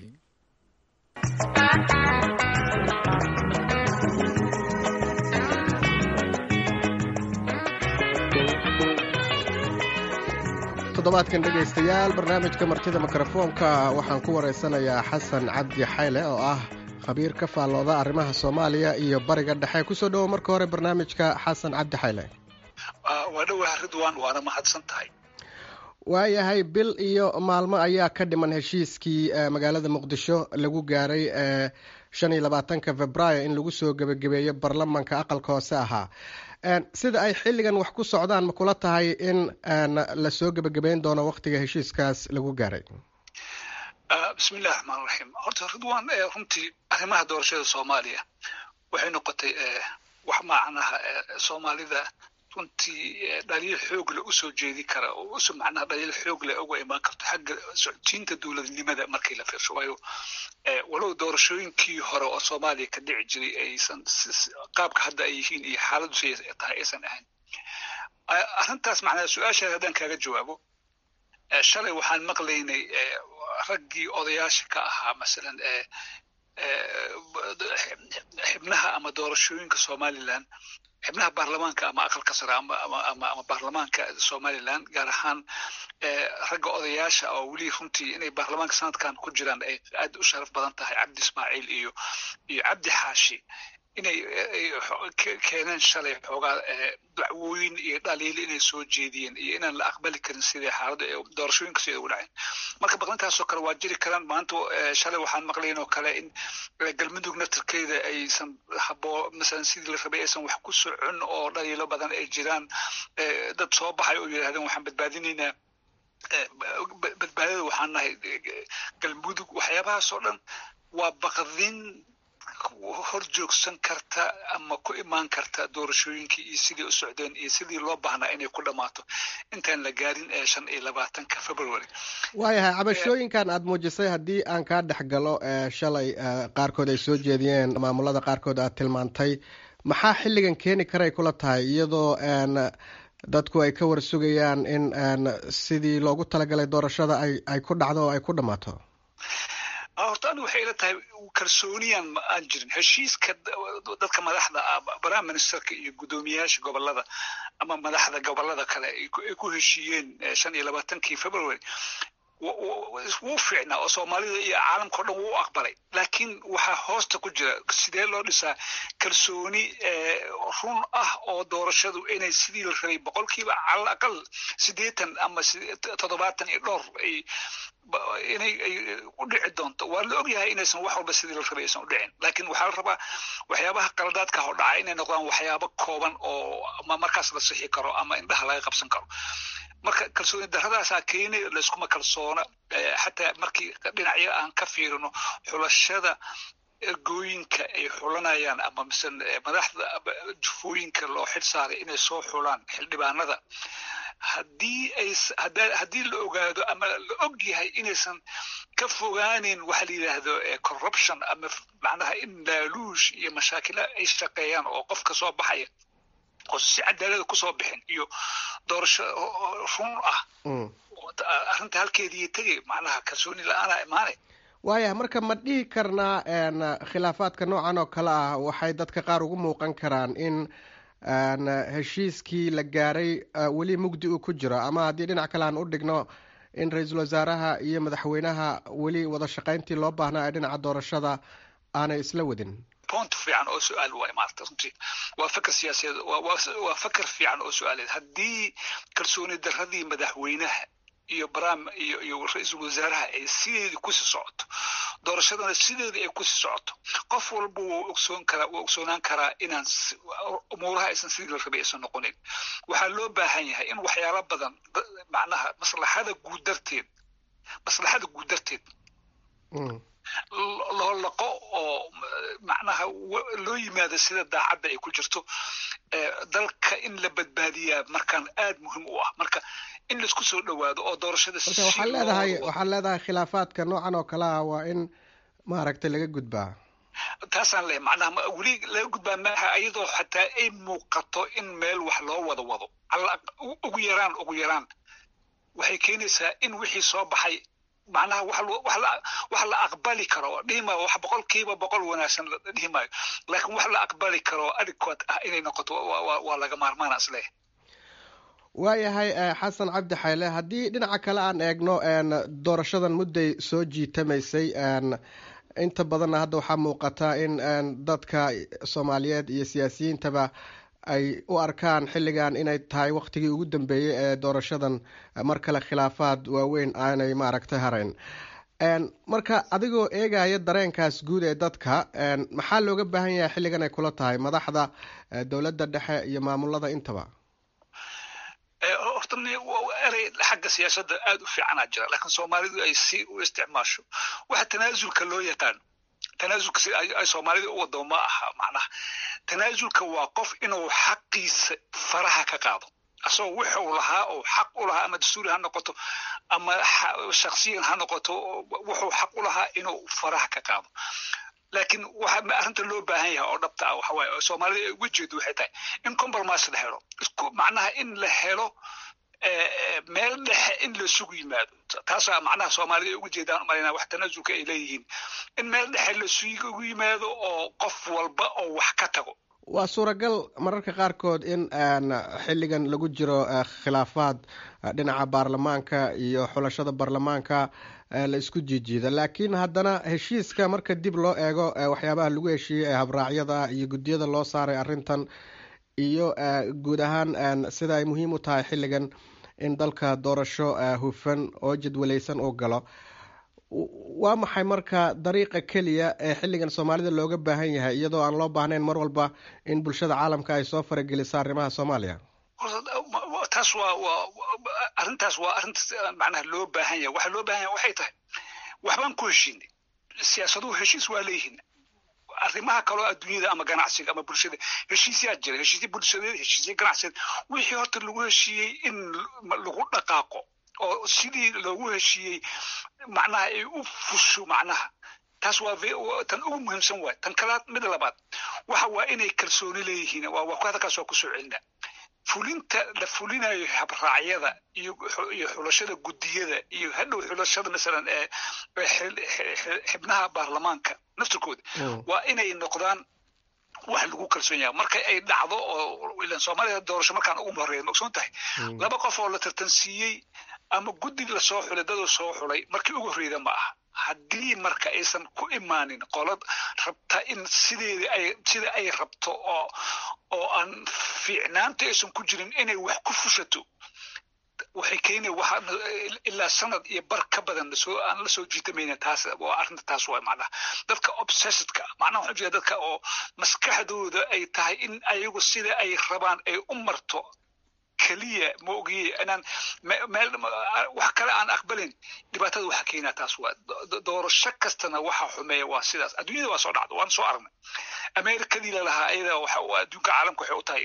toddobaadkan dhegaystayaal barnaamijka martida mikrofoonka waxaan ku waraysanayaa xasan cabdi xayle oo ah khabiir ka faallooda arrimaha soomaaliya iyo bariga dhexe kusoo dhowo marka hore barnaamijka xasan cabdi xayle waa dhowah ridwan waana mahadsan tahay waayahay bil iyo maalmo ayaa ka dhiman heshiiskii magaalada muqdisho lagu gaaray shan iyo labaatanka februaayo in lagu soo gebagabeeyo baarlamanka aqalka hoose ahaa sida ay xilligan wax ku socdaan ma kula tahay in lasoo gebagabeyn doono waktiga heshiiskaas lagu gaaray bismillahi raxmaan raxiim horta ridwan runtii arrimaha doorashada soomaaliya waxay noqotay wax macnaha soomaalida runtii dhaliil xoog leh usoo jeedi kara oo us macnaha dhaliil xoog leh uga imaan karto xagga socodsiinta dowladnimada markii la fiirsho waayo walow doorashooyinkii hore oo soomaaliya ka dhici jiray aysan qaabka hadda ay yihiin iyo xaaladdu siday tahay aysan ahayn arrintaas macnaha su-aashaas haddaan kaaga jawaabo shalay waxaan maqlaynay raggii odayaasha ka ahaa masalan xibnaha ama doorashooyinka somaliland xibnaha baarlamaanka ama aqalka sare ama ama baarlamaanka somaliland gaar ahaan ragga odayaasha oo weli runtii inay baarlamaanka sanadkan ku jiraan ay aad u sharaf badan tahay cabdi ismaaciil iyo iyo cabdi xaashi inay keeneen shalay xoogaa dacwooyin iyo dhaliil inay soo jeediyeen iyo inaan la aqbali karin sidai xaaladda ee doorashooyinka sida ugu dhaceen marka baqdankaasoo kale waa jiri karaan maanta shalay waxaan maqlayn oo kale in galmudug naftarkeeda aysan haboo masalan sidii la rabay aysan wax ku socon oo dhaliilo badan ay jiraan dad soo baxay oo yidhahdeen waxaan badbaadinaynaa badbaadada waxaan nahay galmudug waxyaabahaas oo dhan waa baqdin hor joogsan karta ama ku imaan karta doorashooyinkii iyo sidii u socdeen iyo sidii loo baahnaa inay ku dhammaato intaan la gaarin ee shan iyo labaatanka february waayahay cabashooyinkan aada muujisay haddii aan kaa dhex galo shalay qaarkood ay soo jeediyeen maamulada qaarkood aad tilmaantay maxaa xilligan keeni karay kula tahay iyadoo dadku ay ka warsugayaan in sidii loogu talagalay doorashada ay ay ku dhacdo oo ay ku dhammaato horta anigu waxay ila tahay kalsooniyaan ma aan jirin heshiiska dadka madaxda ah prime ministerka iyo guddoomiyayaasha gobolada ama madaxda gobolada kale ay ku heshiiyeen shan iyo labaatankii february wuu fiicnaa oo soomaalida iyo caalamka o dhan wuu aqbalay laakiin waxaa hoosta ku jira sidee loo dhisaa kalsooni run ah oo doorashadu inay sidii la rabay boqolkiiba calal aqal siddeetan ama toddobaatan iyo dhowr ay inay ay u dhici doonto waa la ogyahay inaysan wax walba sidii la rabay aysan u dhicin laakiin waxaa la rabaa waxyaabaha qaladaadka hor dhaca inay noqdaan waxyaabo kooban oo ama markaas la sixi karo ama indhaha laga qabsan karo marka kalsooni daradaasaa keenay layskuma kalsoona xataa markii dhinacyo aan ka fiirino xulashada ergooyinka ay xulanayaan ama mise madaxda jufooyinka loo xil saaray inay soo xulaan xildhibaanada haddii ay haddii la ogaado ama la og yahay inaysan ka fogaanin waxa la yidhaahdo corruption ama macnaha in laaluush iyo mashaakila ay shaqeeyaan oo qofka soo baxaya oo si cadaalada kusoo bixin iyo doorasho run ah arrinta halkeedii tegay macnaha kalsooni la-aana imaanay waaya marka ma dhihi karnaa khilaafaadka noocan oo kale ah waxay dadka qaar ugu muuqan karaan in heshiiskii la gaaray weli mugdi uu ku jiro ama haddii dhinac kale aan u dhigno in ra-iisul wasaaraha iyo madaxweynaha weli wada shaqayntii loo baahnaa ee dhinaca doorashada aanay isla wadin point fiican oo su-aal waay maarata runtii waa fakar siyaasadeed waa fakar fiican oo su-aaleed haddii kalsooni daradii madaxweynaha iyo bram iyo iyo ra-iisul wasaaraha ay sideedii kusii socoto doorashadana sideedii ay kusii socoto qof walba wuu ogsoon karaa wuu ogsoonaan karaa inaan umuuraha aysan sidii la rabay aysan noqonin waxaa loo baahan yahay in waxyaalo badan macnaha maslaxada guud darteed maslaxada guud darteed loo laqo oo macnaha loo yimaado sida daacadda ay ku jirto dalka in la badbaadiyaa markaan aad muhiim u ah marka in laisku soo dhowaado oo doorashada marka waxaad leedahay waxaad leedahay khilaafaadka noocan oo kale ah waa in maaragtay laga gudbaa taasaan leeyahay macnaha weli laga gudbaa maaha iyadoo xataa ay muuqato in meel wax loo wada wado ugu yaraan ugu yaraan waxay keenaysaa in wixii soo baxay macnaha wax la aqbali karo dhihi maayo wax boqolkiiba boqol wanaagsan dhihi maayo laakiin wax la aqbali karo adequate ah inay noqoto waa laga maarmaana isleeyahay waayahay xasan cabdi xayle haddii dhinaca kale aan eegno doorashadan mudday soo jiitamaysay inta badanna hadda waxaa muuqata in dadka soomaaliyeed iyo siyaasiyiintaba ay u arkaan xilligan inay tahay waktigii ugu dambeeyey ee doorashadan mar kale khilaafaad waaweyn aanay maaragtay harayn marka adigoo eegaya dareenkaas guud ee dadka maxaa looga baahan yahay xilligan ay kula tahay madaxda dowladda dhexe iyo maamulada intaba horta erey xagga siyaasadda aada u fiicanaa jira laakiin soomaalidu ay si u isticmaasho waxa tanaasulka loo yaqaan tanaasulka si ay soomaalida u wado ma aha macnaha tanaasulka waa qof inuu xaqiisa faraha ka qaado asagoo wuxuu lahaa oo xaq u lahaa ama dastuuri ha noqoto ama shaksiyan ha noqoto wuxuu xaq u lahaa inuu faraha ka qaado laakiin waxa arrinta loo baahan yahay oo dhabta ah waxa waaye soomaalida ay uga jeedo waxay tahay in compromise la helo isku macnaha in la helo meel dhexe in la sugu yimaado taasaa macnaha soomaalida ay uga jeedaan umalayna wax tanaasulka ay leeyihiin in meel dhexe la sugu yimaado oo qof walba oo wax ka tago waa suuragal mararka qaarkood in xilligan lagu jiro khilaafaad dhinaca baarlamaanka iyo xulashada baarlamaanka la isku jiijiida laakiin haddana heshiiska marka dib loo eego waxyaabaha lagu heshiiyey ee habraacyada iyo guddiyada loo saaray arrintan iyo guud ahaan sida ay muhiim u tahay xilligan in dalka doorasho hufan oo jadwalaysan uu galo waa maxay marka dariiqa keliya ee xilligan soomaalida looga baahan yahay iyadoo aan loo baahnayn mar walba in bulshada caalamka ay soo farageliso arrimaha soomaaliya taas waa waa arrintaas waa arrinta macnaha loo baahan yahay waxa loo baahan yahay waxay tahay waxbaan ku heshiinay siyaasaduhu heshiis waa leeyihiin arrimaha kaloo adduunyada ama ganacsiga ama bulshada heshiisyaa jira heshiisya bulshadeed heshiisya ganacsiyeed wixii horta lagu heshiiyey in lagu dhaqaaqo oo sidii loogu heshiiyey macnaha ay u fusho macnaha taas waa tan ugu muhiimsan waay tan kalaad mid labaad waxa waa inay kalsooni leeyihiin waa hadalkaas waa kusoo celinaa fulinta la fulinayo habraacyada iyo iyo xulashada guddiyada iyo hadhow xulashada masalan ee xibnaha baarlamaanka naftirkooda waa inay noqdaan wax lagu kalsoon yahay marka ay dhacdo oo ilan soomaaliya doorasho markaan ugu horeeya maogsoon tahay laba qof oo la tartansiiyey ama guddi lasoo xulay dadoo soo xulay markii ugu horreyda ma aha haddii marka aysan ku imaanin qolad rabta in sideeda ay sida ay rabto oo oo aan fiicnaanta aysan ku jirin inay wax ku fushato waxay keenaya waxa ilaa sanad iyo bar ka badan lasoo aan lasoo jiitamayna taas waa arrinta taas waa macnaha dadka obsessedka macnaha waxaan jeeda dadka oo maskaxdooda ay tahay in ayagu sida ay rabaan ay u marto keliya ma ogiye inaan meel wax kale aan aqbalin dhibaatada waxa keenaa taas waa doorasho kastana waxa xumeeya waa sidaas adduunyada waa soo dhacda waan soo aragnay amerikadii lalahaa ayada waxa adduunka caalamka waxay u tahay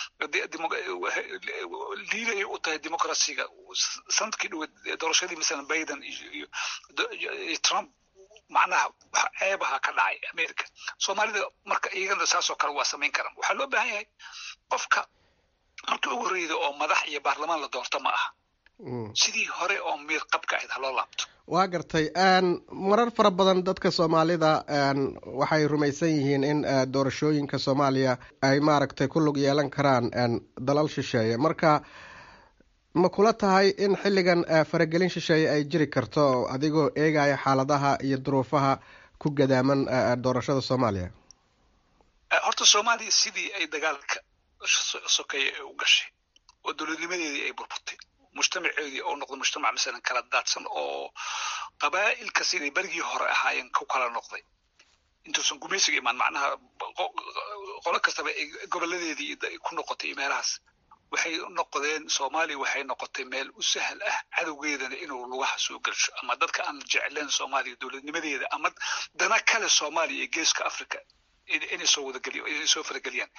liiday u tahay dimuqrasiga sanadkii dhoweed doorashadii masalan biden iyo trump macnaha wax ceebaha ka dhacay america soomaalida marka iyagana saasoo kale waa samayn karaan waxaa loo baahan yahay qofka markii ugu horreyda oo madax iyo baarlamaan la doorto ma aha sidii hore oo miir qabka ahayd haloo laabto waa gartay marar fara badan dadka soomaalida waxay rumaysan yihiin in doorashooyinka soomaaliya ay maaragtay ku lug yeelan karaan dalal shisheeye marka ma kula tahay in xilligan faragelin shisheeye ay jiri karto adigoo eegaya xaaladaha iyo duruufaha ku gadaaman doorashada soomaaliya horta soomaaliya sidii ay dagaalka sokeeye ay u gashay oo dowladnimadeedii ay burburtay mujtamaceedii oo noqday mujtamac masalan kala daadsan oo qabaa'ilka siday berigii hore ahaayeen ku kala noqday intuusan gumaysiga imaan macnaha qolo kastaba ay goboladeedii ku noqotay meelahaas waxay noqdeen soomaaliya waxay noqotay meel u sahal ah cadowgeedana inuu lugaha soo gelsho ama dadka aan jecleen soomaaliya dowladnimadeeda ama dana kale soomaaliya iyo geeska africa inay soo wadageliyo inay soo farageliyaan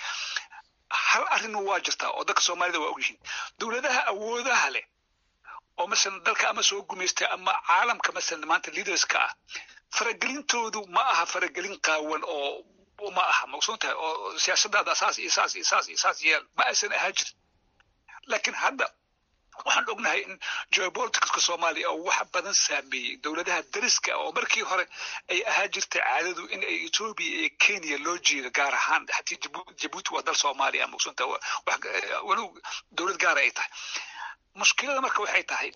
hal arrin waa jirtaa oo dadka soomaalida waa ogyihiin dowladaha awoodaha leh oo masalan dalka ama soo gumaystay ama caalamka masalan maanta leaderska ah faragelintoodu ma aha faragelin qaawan oo ma aha maqsuun tahay oo siyaasadaada saas iyo saas iyo saas iyo saas yeel ma aysan ahaa jirin laakiin hadda waxaan ognahay in geopoliticska soomaaliya oo wax badan saameeyey dowladaha dariska oo markii hore ay ahaa jirtay caadadu in ay etoobiya iyo kenya loo jeedo gaar ahaan hatii jabuuti waa dal soomaaliya maqsuunta walow dowlad gaara ay tahay mushkilada marka waxay tahay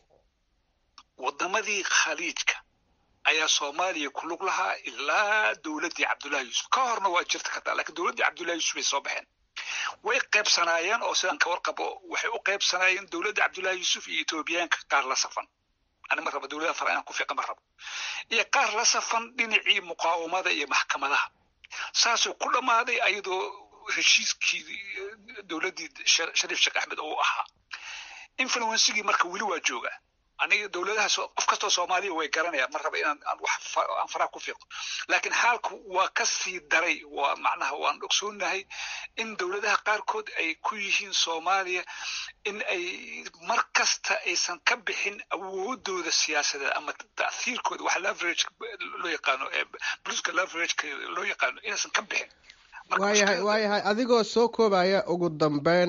wadamadii khaliijka ayaa soomaaliya ku lug lahaa ilaa dowladdii cabdullahi yuusuf ka horna waa jirta kartaa lakiin dowladdii cabdullahi yuusuf ay soo baxeen way qaybsanaayeen oo sidaan ka warqabo waxay u qaybsanaayeen dowladda cabdullahi yuusuf iyo etoobiyaanka qaar la safan ani ma rabo dowladaha fara inaan ku fiiqa ma rabo iyo qaar la safan dhinacii muqaawamada iyo maxkamadaha saasuu ku dhammaaday ayadoo heshiiskii dowladdii shariif sheekh axmed oo u ahaa influencigii marka weli waa joogaa aniga dowladaha qof kastoo soomaaliya way garanayaan ma raba inaan aan wax aan faraha ku fiiqo laakiin xaalku waa ka sii daray waa macnaha waan ogsoonahay in dowladaha qaarkood ay ku yihiin soomaaliya in ay mar kasta aysan ka bixin awoodooda siyaasadeed ama ta'hiirkooda wax leverage loo yaqaano bluska leverageka loo yaqaano inaysan ka bixin waayahay waayahay adigoo soo koobaya ugu dambeyn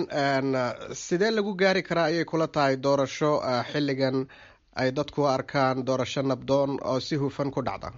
sidee lagu gaari karaa ayay kula tahay doorasho xilligan ay dadku u arkaan doorasho nabdoon oo si hufan ku dhacda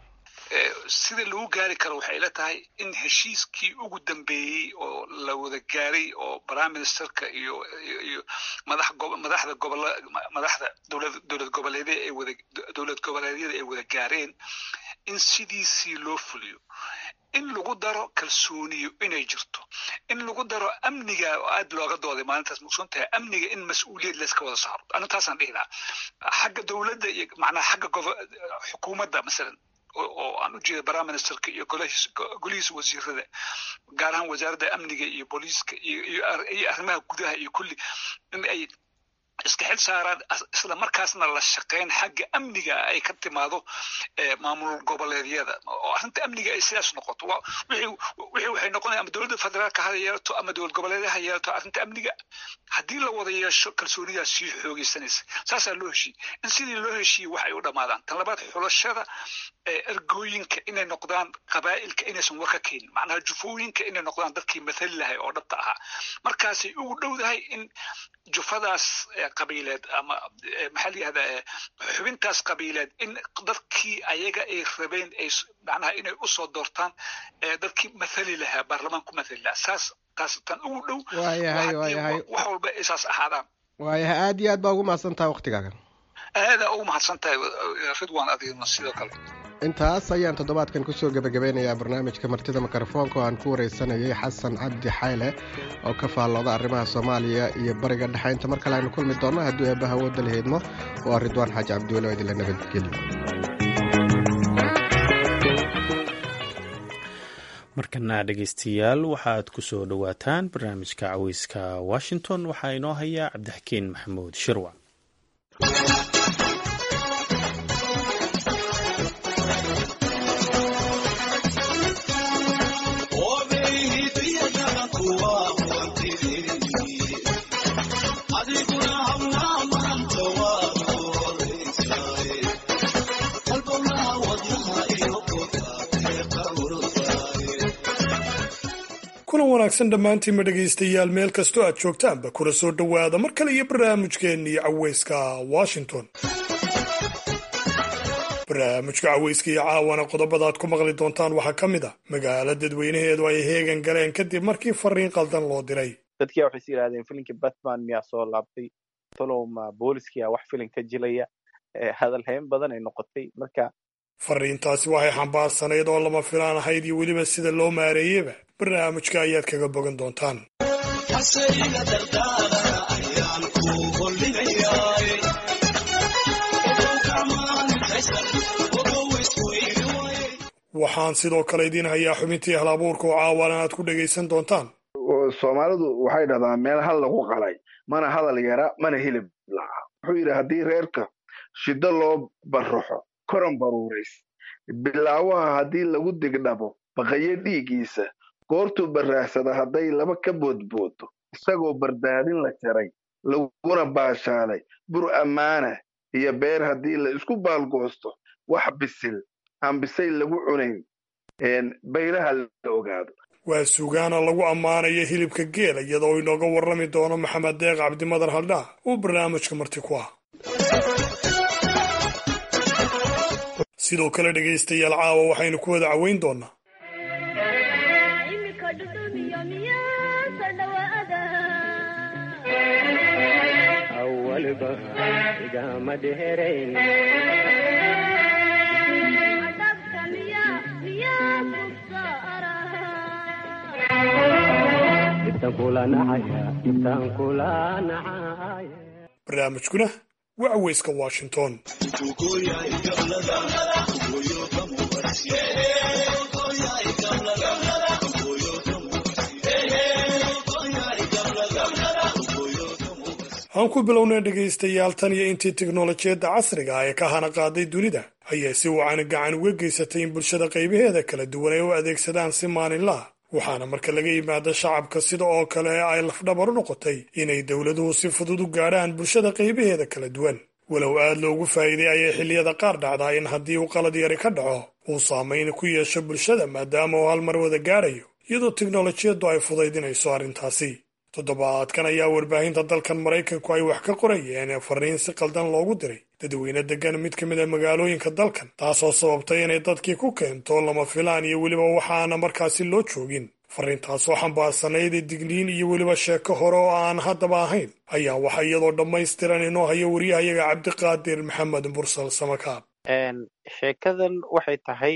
sida lagu gaari karo waxay ila tahay in heshiiskii ugu dambeeyey oo la wada gaaray oo prime ministerka iyo iyo madax madaxda gobol madaxda dowlad dowlad goboleedyada ay wada dowlad goboleedyada ay wada gaareen in sidiisii loo fuliyo in lagu daro kalsooniyo inay jirto in lagu daro amniga oo aad looga dooday maalintaas maqsuun tahay amniga in mas-uuliyad layska wada saaro arintaasaan dhihi lahaa xagga dowladda iyo macnaha xagga xukuumadda masalan oo aan u jeeda prime ministerka iyo golihiisa wasiirada gaar ahaan wasaaradda amniga iyo booliiska iyo arrimaha gudaha iyo kulli in ay iska xil saaraan isla markaasna la shaqeyn xagga amniga ay ka timaado maamul goboleedyada oo arrinta amniga ay sidaas noqoto wixii waxay noqonaya ama dowladda federaalka ha yeelato ama dowlad goboleedyada ha yeelato arrinta amniga haddii la wada yeesho kalsoonidaas sii xoogeysanaysa saasaa loo heshiiyey in sidii loo heshiiyey wax ay u dhammaadaan tan labaad xulashada ergooyinka inay noqdaan qabaa'ilka inaysan war ka keenin macnaha jufooyinka inay noqdaan dadkii mathali lahay oo dhabta ahaa markaasay ugu dhowdahay in jufadaas qabiileed ama maxaa la yihahdaa xubintaas qabiileed in dadkii ayaga ay rabeen ay macnaha inay usoo doortaan dadkii mathali lahaa baarlamaan ku mathali lahaa saas taas tan ugu dhow waayahay waayahay wax walba ay saas ahaadaan waayahay aad iyo aad baa ugu mahadsan tahay waktigaaga aadaa ugu mahadsan tahay ridwan adigna sidoo kale intaas ayaan toddobaadkan kusoo gebagabeynayaa barnaamijka martida mikrofoonka oo aan ku wareysanayay xasan cabdi xayle oo ka faallooda arrimaha soomaaliya iyo bariga dhexe inta mar kale aynu kulmi doonno hadduu eebbaha wooda la heedmo waa ridwaan xaaji cabdiweli oo idinla nabadgelyo markana dhegaystayaal waxaad ku soo dhowaataan barnaamijka caweyska washington waxaa inoo hayaa cabdixakiin maxamuud shirwa kuna wanaagsan dhammaantiinma dhegaystayaal meel kastoo aad joogtaanba kuna soo dhowaada mar kale iyo barnaamijkeennii caweyska washington barnaamijka caweyska iyo caawana qodobada aad ku maqli doontaan waxaa ka mid a magaalo dadweynaheedu ay heegan galeen kadib markii fariin qaldan loo diray dadkia waxay is yidhahdeen filinkii batman miyaa soo laabtay tolowma booliskiia wax filin ka jilaya hadalhayn badan ay noqotay marka fariintaasi waxay xambaarsanayd oo lama filaan ahayd iyo weliba sida loo maareeyeba barnaamijka ayaad kaga bogan doontaan waxaan sidoo kale idiin hayaa xubintii hal abuurka oo caawana aad ku dhegaysan doontaan soomaalidu waxay dhahdaa meel hal lagu qalay mana hadal yara mana hilib laca wuxuu yidhi haddii reerka shiddo loo barraxo koran baruurays bilaawaha haddii lagu digdhabo baqayo dhiiggiisa goortuu baraarsada hadday laba ka boodboodo isagoo bardaadin la jaray laguna baashaalay bur ammaana iyo beer haddii la isku baalgoosto wax bisil aan bisay lagu cunayn baylaha la ogaado waa sugaana lagu ammaanayo hilibka geela iyadoo inooga warrami doono maxamed deeq cabdimadar haldhaa uu barnaamijka marti ku ah sidoo kale dhegaystayaal caawa waxaynu ku wada caweyn doonaa barnaamijkuna waa caweyska washington aan ku bilownay dhegaystayaal tan iyo intii teknolojiyadda casriga ah ee ka hana qaaday dunida ayaa si wacan gacan uga geysatay in bulshada qaybaheeda kala duwan ay u adeegsadaan si maalinlaah waxaana marka laga yimaado shacabka sida oo kale ay lafdhabar u noqotay inay dowladuhu si fudud u gaadhaan bulshada qaybaheeda kala duwan walow aad loogu faa'iiday ayay xilliyada qaar dhacdaa in haddii uu qalad yari ka dhaco uu saamayn ku yeesho bulshada maadaama uu hal mar wada gaadhayo iyadoo teknolojiyaddu ay fudaydinayso arrintaasi toddobaadkan ayaa warbaahinta dalkan maraykanku ay wax ka qorayeen fariin si qaldan loogu diray dadweyne degan mid ka mid a magaalooyinka dalkan taasoo sababtay inay dadkii ku keento lama filaan iyo weliba waxaana markaasi loo joogin fariintaasoo xambaarsanayd digniin iyo weliba sheeko hore oo aan haddaba ahayn ayaa waxa iyadoo dhammaystiran inoo hayo wariyahayaga cabdiqaadir maxamed mursal samakaab sheekadan waxay tahay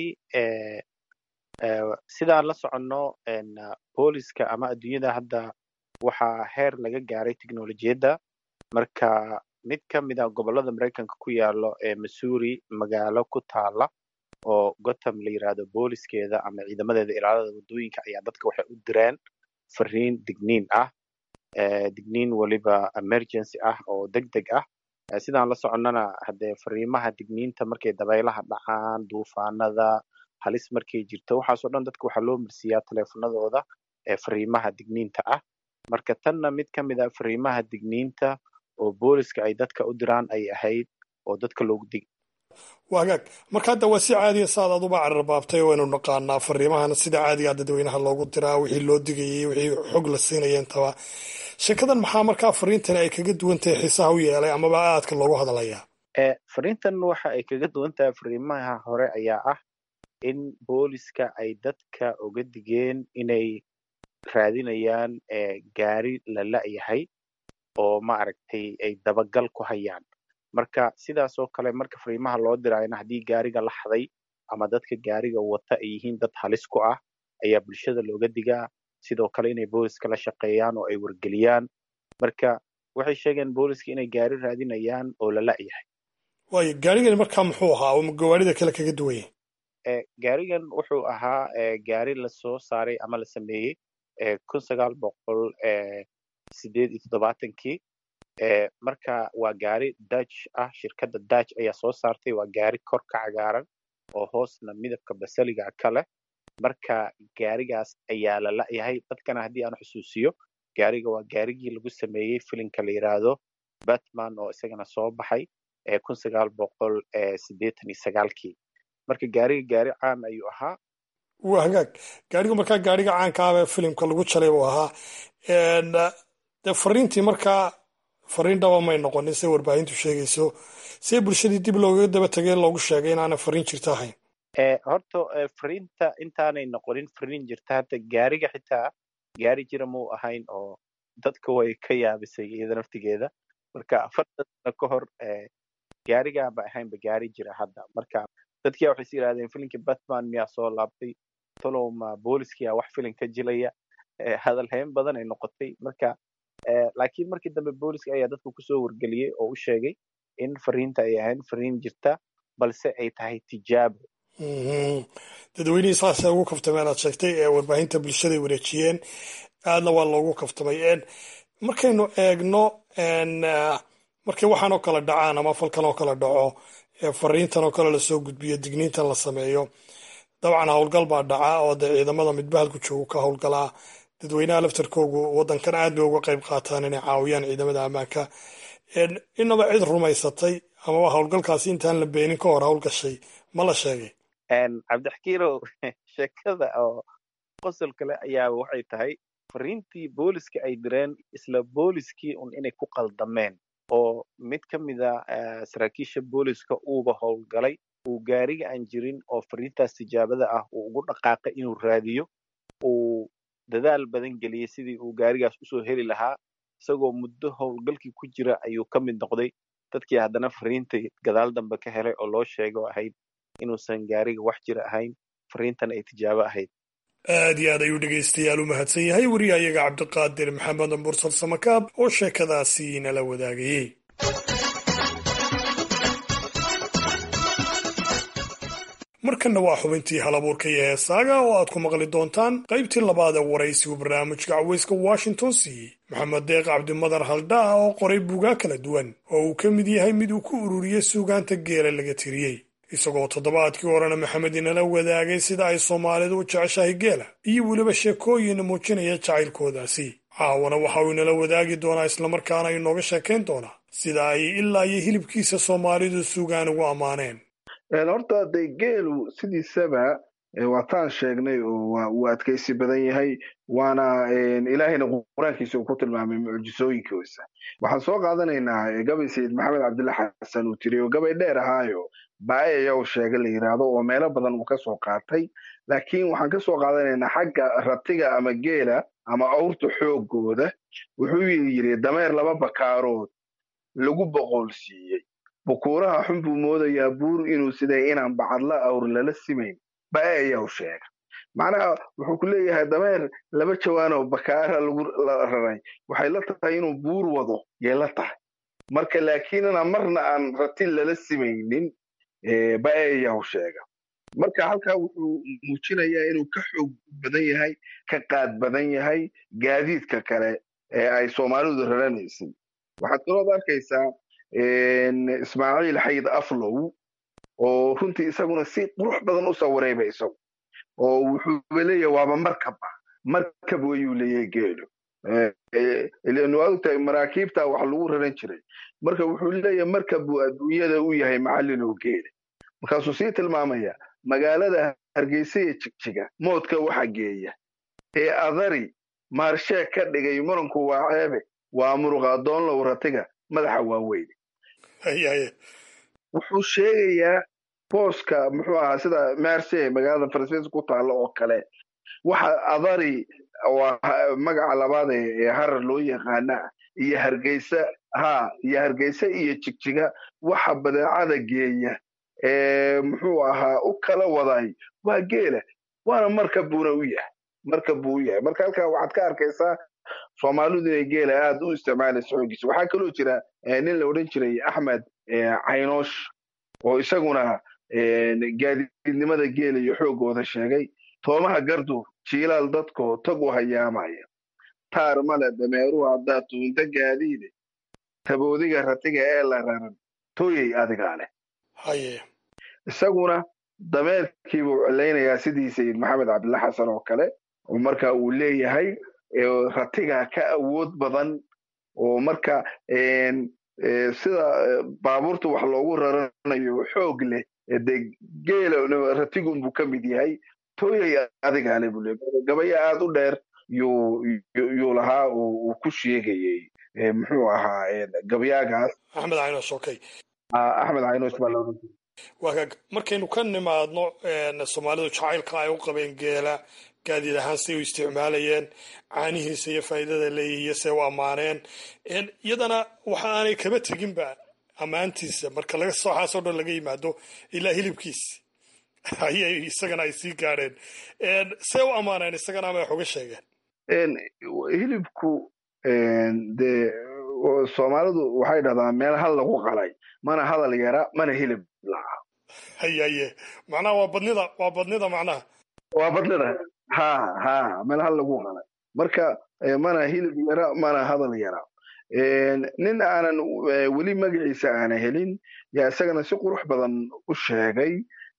sidaan la soconno booliska ama adduunyada hadda waxaa heer laga gaaray teknolojiyadda marka mid ka mid a gobollada maraykanka ku yaalo ee missouri magaalo ku taala oo gotham la yidhaahdo booliskeeda ama ciidamadeeda ilaalada waddooyinka ayaa dadka waxay u direen fariin digniin ah digniin weliba emergency ah oo deg deg ah sidaan la soconnana haddee fariimaha digniinta markay dabaylaha dhacaan duufaanada halis markay jirto waxaasoo dhan dadka waxaa loo marsiiyaa teleefanadooda ee fariimaha digniinta ah marka tanna mid ka mid a fariimaha digniinta oo booliska ay dadka u diraan ay ahayd oo dadka loogu dig wagaag marka hadda waa si caadiya saad aduba cararbaabtay waynu naqaanaa fariimahan sida caadiga dadweynaha loogu diraa wixii loo digayay wixii xog la siinaya intaba sheekadan maxaa markaa fariintani ay kaga duwan tahay xiisaha u yeelay amaba aadka loogu hadlayaa fariintan waxa ay kaga duwan tahay fariimaha hore ayaa ah in booliska ay dadka uga digeen inay raadinayaan gaari la la'yahay oo maaragtay ay dabagal ku hayaan marka sidaas oo kale marka fariimaha loo diraayana haddii gaariga la xaday ama dadka gaariga wata ay yihiin dad halis ku ah ayaa bulshada looga digaa sidoo kale inay booliska la shaqeeyaan oo ay wargeliyaan marka waxay sheegeen booliska inay gaari raadinayaan oo la la'yahay waayo gaarigani markaa muxuu ahaa oo gawaarida kale kaga duwanya gaarigan wuxuu ahaa gaari lasoo saaray ama la sameeyey kun sagaal boqol sideed iyo toddobaatankii marka waa gaari dutch ah shirkadda dutch ayaa soo saartay waa gaari kor ka cagaaran oo hoosna midabka basaliga ka leh marka gaarigaas ayaa la la'yahay dadkana haddii aan xusuusiyo gaariga waa gaarigii lagu sameeyey filimka la yidhaahdo batman oo isagana soo baxay kun sagaal boqol siddeetan iyo sagaalkii marka gaariga gaari caan ayuu ahaa waa hagaag gaarigu markaa gaariga caanka ah ee filimka lagu jalay buu ahaa dee fariintii markaa fariin dhaba may noqonin se warbaahintu sheegayso see bulshadii dib loogaga daba tegay loogu sheegay inaana fariin jirta ahayn horta fariinta intaanay noqonin fariin jirta hadda gaariga xitaa gaari jira muu ahayn oo dadka way ka yaabisay iyada naftigeeda marka afartan sano ka hor gaarigaanba ahaynba gaari jira hadda marka dadkia waxay is yidhahdeen filimkii batman miyaa soo laabtay tolowma booliskiyaa wax filim ka jilaya hadal hayn badan ay noqotay marka laakiin markii dambe booliska ayaa dadka kusoo wargeliyey oo u sheegay in fariinta ay ahayn fariin jirta balse ay tahay tijaabo dadweynihii saasay ugu kaftameen aad sheegtay ee warbaahinta bulshaday wareejiyeen aadna waa loogu kaftamay markaynu eegno markay waxaan oo kale dhacaan ama falkan oo kale dhaco fariintan oo kale lasoo gudbiyo digniintan la sameeyo dabcan howlgal baa dhaca oo dee ciidamada midba halku joogo ka howlgalaa dadweynaha laftarkoogu waddankan aad bay uga qayb qaataan inay caawiyaan ciidamada ammaanka inaba cid rumaysatay amaba howlgalkaasi intaan la beenin ka hor howlgashay ma la sheegay cabdixkiirow sheekada oo qosol kale ayaa waxay tahay fariintii booliska ay direen isla booliskii un inay ku qaldameen oo mid ka mida saraakiisha booliska uuba howlgalay uu gaariga aan jirin oo fariintaas tijaabada ah uu ugu dhaqaaqay inuu raadiyo uu dadaal badan geliyey sidii uu gaarigaas usoo heli lahaa isagoo muddo howlgalkii ku jira ayuu ka mid noqday dadkii haddana fariintai gadaal dambe ka helay oo loo sheego ahayd inuusan gaariga wax jira ahayn fariintan ay tijaabo ahayd aad iyo aad ayuu dhegaystayaal u mahadsan yahay weriyayaga cabdiqaadir maxamed mursal samakaab oo sheekadaasi nala wadaagayey markanna waa xubintii halabuurka iyo heesaaga oo aad ku maqli doontaan qaybtii labaad ee waraysigu barnaamijka caweyska washington siiyey maxamed deeq cabdimadar haldhaa oo qoray buugaa kala duwan oo uu ka mid yahay mid uu ku ururiyey suugaanta geela laga tiriyey isagoo toddobaadkii horena maxamed inala wadaagay sida ay soomaalidu u jeceshahay geela iyo weliba sheekooyin muujinaya jacaylkoodaasi caawana waxa uu inala wadaagi doonaa islamarkaana inooga sheekayn doonaa sida ay ilaa iyo hilibkiisa soomaalidu suugaan ugu ammaaneen horta de geelu sidiisaba waataan sheegnay oo wuu adkaysi badan yahay waana ilaahayna qur-aankiisa uu ku tilmaamay mucjisooyinkiisa waxaan soo qaadanaynaa gabay sayid maxamed cabdilla xasan uu tiri oo gabay dheer ahaayo baayayaw sheega la yidhaahdo oo meelo badan uu ka soo qaatay laakiin waxaan ka soo qaadanaynaa xagga ratiga ama geela ama awrta xoogooda wuxuu yidhi dameer laba bakaarood lagu boqolsiiyey bukuuraha xun buu moodayaa buur inuu siday inaan bacadla awr lala simayn baayayaw sheega macnaha wuxuu ku leeyahay dameer laba jawaan oo bakaara lagu raray waxay la tahay inuu buur wado yay la tahay marka laakiinna marna aan ratin lala simaynin baayayaw sheega marka halkaa wuxuu muujinayaa inuu ka xoog badan yahay ka qaad badan yahay gaadiidka kale ee ay soomaalidu raranaysay waxaad kalood arkaysaa ismaaciil xayd aflow oo runtii isaguna si qurux badan u sawirayba isagu oo wuxuuba leeyahay waaba markaba markab wayuu leeyahay geelu ilan waad ogtahay maraakiibta wax lagu raran jiray marka wuxuu leeyahay markab buu adduunyada u yahay macallin oo geela markaasuu sii tilmaamaya magaalada hargeysa iyo jigjiga moodka waxa geeya ee adari maarsheeg ka dhigay muranku waa ceebe waa muruqa doonlow ratiga madaxa waaweyn wuxuu sheegayaa booska muxuu ahaa sida merse magaalada faransiiska ku taalla oo kale waxa adari oo magaca labaad ee harar loo yaqaana iyo hargeysa ha iyo hargeysa iyo jigjiga waxa badeecada geeya ee muxuu ahaa u kala waday waa geela waana markab buuna u yahay markab buu u yahay marka halkaa waxaad ka arkaysaa soomaalidu inay geela aad u isticmaalaysa xoogiisa waxaa kaloo jira nin la odhan jiray axmed caynoosh oo isaguna gaadiidnimada geela iyo xoogooda sheegay toomaha gardu jiilaal dadkoo tag u hayaamaya taar male dameeruhu haddaa tuunta gaadiide taboodiga ratiga ee la raran tooyey adigaa leh isaguna dameerkiibuu celaynayaa sidii sayid maxamed cabdilla xasan oo kale oo marka uu leeyahay ratiga ka awood badan oo marka sida baabuurta wax loogu raranayo xoog leh de geela ratigunbuu ka mid yahay tooyay adigaale buu le gabaya aad u dheer yuu lahaa uu ku sheegayey muxuu ahaa gabayaagaas axmed caynosh okay axmed caynosh baa looga waagaag markaynu ka nimaadno soomaalidu jacaylka ay u qabeen geela gaadiid ahaan say u isticmaalayeen caanihiisa iyo faa'iidada leeyihiyo say u ammaaneen iyadana waxa aanay kaba teginba ammaantiisa marka laga sooxaasoo dhan laga yimaado ilaa hilibkiisa ayay isagana ay sii gaadheen see u ammaaneen isagana ama wax uga sheegeen hilibku dee soomaalidu waxay dhahdaa meel hal lagu qalay mana hadal yara mana hilib laha haye haye macnaha waa badnida waa badnida macnaha waa badnida ha ha meel hal lagu qalay marka mana hilib yara mana hadal yara nin aanan weli magaciisa aana helin yaa isagana si qurux badan u sheegay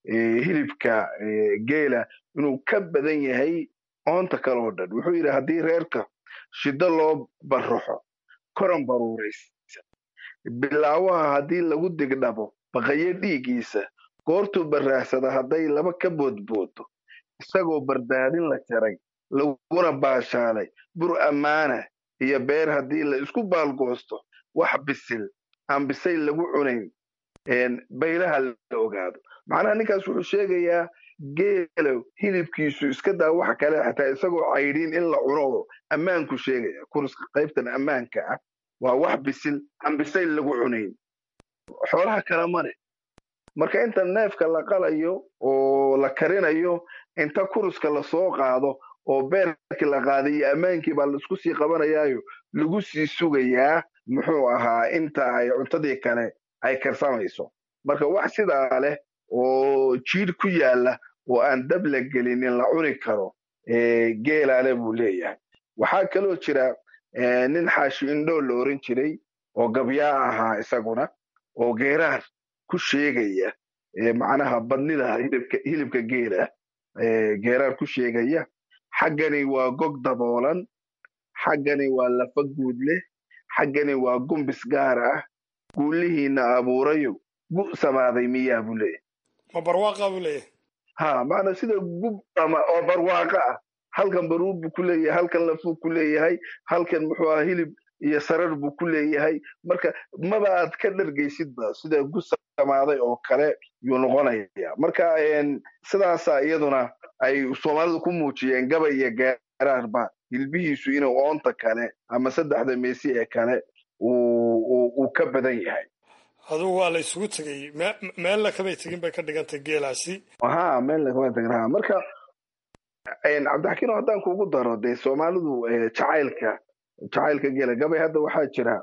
hilibka geela inuu ka badan yahay oonta kale oo dhan wuxuu yidhi haddii reerka shiddo loo baraxo koran baruuraysan bilaawaha haddii lagu digdhabo baqayo dhiiggiisa goortuu baraaxsada hadday laba ka boodboodo isagoo bardaadin la jaray laguna baashaalay bur ammaana iyo beer haddii la isku baalgoosto wax bisil aan bisay lagu cunayn baylaha la ogaado macnaha ninkaas wuxuu sheegayaa geelo hilibkiisu iska daa waxa kale xataa isagoo caydhiin in la cuno oo ammaanku sheegaya kurska qaybtan ammaanka ah waa wax bisil aan bisay lagu cunayn xoolaha kale male marka inta neefka la qalayo oo la karinayo inta kuruska lasoo qaado oo beerkii la qaaday iyo ammaankii baa laisku sii qabanayaayo lagu sii sugayaa muxuu ahaa inta ay cuntadii kale ay karsamayso marka wax sidaa leh oo jiir ku yaala oo aan dab la gelinin la cuni karo geelaale buu leeyahay waxaa kaloo jira nin xaashi indhoo la oran jiray oo gabyaa ahaa isaguna oo geeraar ku sheegaya macnaha badnida hilibka geela geeraar ku sheegaya xaggani waa gog daboolan xaggani waa lafa guud leh xaggani waa gumbis gaar ah guulihiina abuurayo gu samaaday miyaa buu leeyahay ma barwaaqa buu leeyahay ha maana sida gub ama oo barwaaqa ah halkan baruur buu ku leeyahay halkan lafuu ku leeyahay halkan muxuu aha hilib iyo sarar buu ku leeyahay marka maba aad ka dhargaysidba sida gu samaaday oo kale yuu noqonaya marka sidaasa iyaduna ay soomaalidu ku muujiyeen gaba iyo geeraarba hilbihiisu inuu oonta kale ama saddexda meesi ee kale uu ka badan yahay adugu waa la isugu tegey meella kamay tegin bay ka dhigantay geelaasi ha meella kama tegin ha marka cabdixakiino haddaan kugu daro dee soomaalidu jacaylka jacaylka geela gabay hadda waxaa jira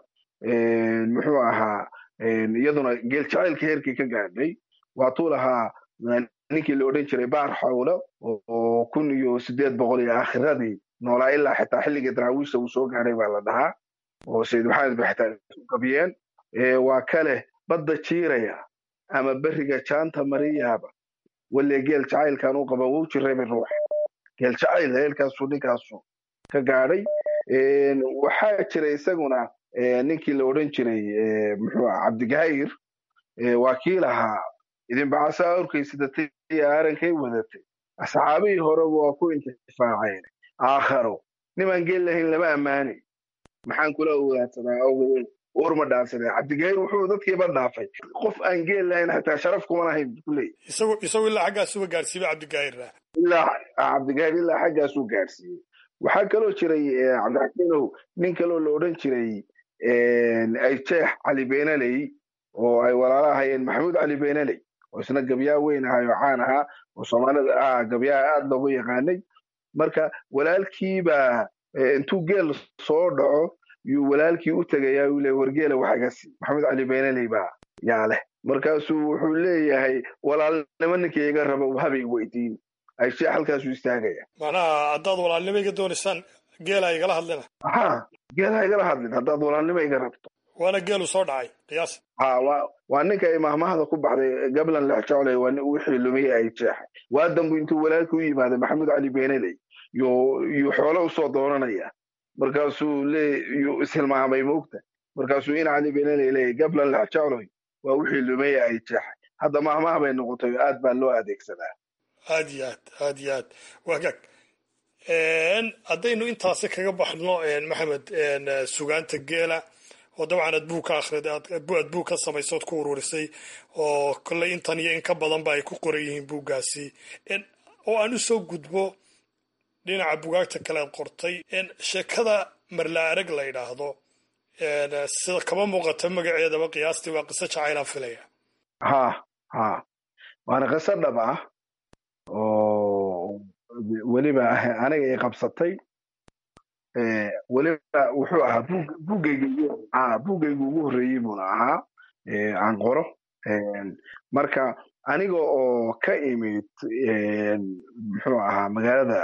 muxuu ahaa iyaduna geel jacaylka heerkii ka gaadhay waatuu lahaa ninkii la odhan jiray baar xawlo oo kun iyo sideed boqol iyo akhiradii noolaa ilaa xitaa xilligii daraawiisha uu soo gaadhay baa la dhahaa oo sayid maxamed ba xitaa isu gabiyeen waa kale badda jiiraya ama beriga jaanta mariyaaba walle geel jacaylkan u qaba wuu jirayba ruux geel jacayl heelkaasuu ninkaasu ka gaadhay waxaa jira isaguna ninkii la odhan jiray muxuu ah cabdigahayr waa kii lahaa idinbacasa awrkaysidatay iyo aarankay wadatay asxaabihii horeba waa ku intifaaceen aakharo nimaan geel lahayn lama ammaanay maxaan kula ogaadsadaa awgeed urma dhaafsadee cabdigahayr wuxuu dadkiiba dhaafay qof aan geel lahayn xataa sharaf kuma lahayn buu leeyahy isagu isagu ilaa xaggaasuba gaadhsiiba cabdigahirna ilaa cabdigahir ilaa xaggaasuu gaadhsiiyey waxaa kaloo jiray cabdixakiinow nin kaloo la odhan jiray ayjeex cali beenaley oo ay walaalo ahayeen maxamuud cali beenaley oo isna gabyaa weyn ahay oo caan ahaa oo soomaalida ah gabyaha aad loogu yaqaanay marka walaalkiibaa intuu geel soo dhaco yuu walaalkii u tegayaa uu leey wargeela waxagasi maxamuud cali beenaley baa yaa leh markaasuu wuxuu leeyahay walaalnimo ninkii iga raba habay weydiin ayjeex halkaasuu istaagaya macnaha haddaad walaalnimo iga doonaysaan geela igala hadlina ha geelaha igala hadlin haddaad walaalnimo iga rabto waana geelu soo dhacay qiyaas ha wa waa ninka ay mahmahda ku baxday gablan lexjecley waa wixii lumiyey ay jeexay waa dambu intuu walaalka u yimaaday maxamuud cali beenaley yuu yuu xoolo usoo doonanaya markaasuu lee yuu ishilmaamay moogta markaasuu in cali beenaley leeyahy gablan lexjecloy waa wixii lumiyey ay jeexay hadda mahmah bay noqotay aad baa loo adeegsadaa aad iyo aad aad iyo aad wagaag haddaynu intaasi kaga baxno maxamed sugaanta geela oo dabcan aad buug ka akhrid aad buug ka samaysay ood ku ururisay oo kolley intan iyo in ka badanba ay ku qoran yihiin buuggaasi oo aan u soo gudbo dhinaca bugaagta kale aad qortay sheekada marla arag la yidhaahdo sida kama muuqata magaceedaba qiyaastii waa qiso jacaylaan filaya ha ha waana qiso dhab ah oo weliba aniga i qabsatay weliba wuxuu ahaa buugayga buuggayga ugu horreeyey buuna ahaa aan qoro marka aniga oo ka imid muxuu ahaa magaalada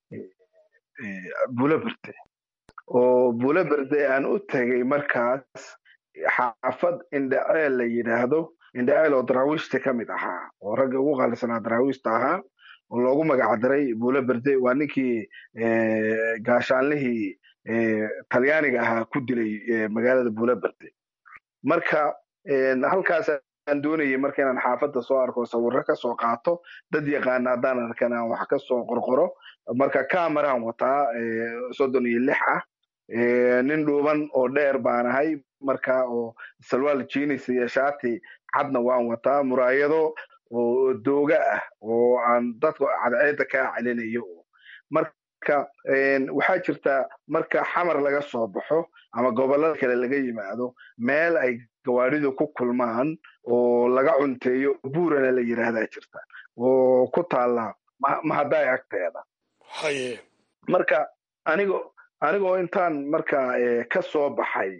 bulaberde oo bulaberde aan u tegay markaas xaafad indhaceel la yidhaahdo indhaceel oo daraawiishta ka mid ahaa oo ragga ugu qaalisanaa daraawiishta ahaa oo loogu magacdaray buule berde waa ninkii gaashaanlihii talyaaniga ahaa ku dilay magaalada buule berde marka halkaas aan doonayay marka inaan xaafadda soo arko sawirro ka soo qaato dad yaqaana haddaan arkan aan wax ka soo qorqoro marka cameraan wataa soddon iyo lix ah nin dhuuban oo dheer baan ahay marka oo salwaal jinis iyo shaati cadna waan wataa muraayado oo dooga ah oo aan dadka cadceedda kaa celinayo marka waxaa jirta marka xamar laga soo baxo ama gobollada kale laga yimaado meel ay gawaadhidu ku kulmaan oo laga cunteeyo buurana la yidhaahdaa jirta oo ku taalla mahadaay agteeda haye marka anigo anigoo intaan marka ka soo baxay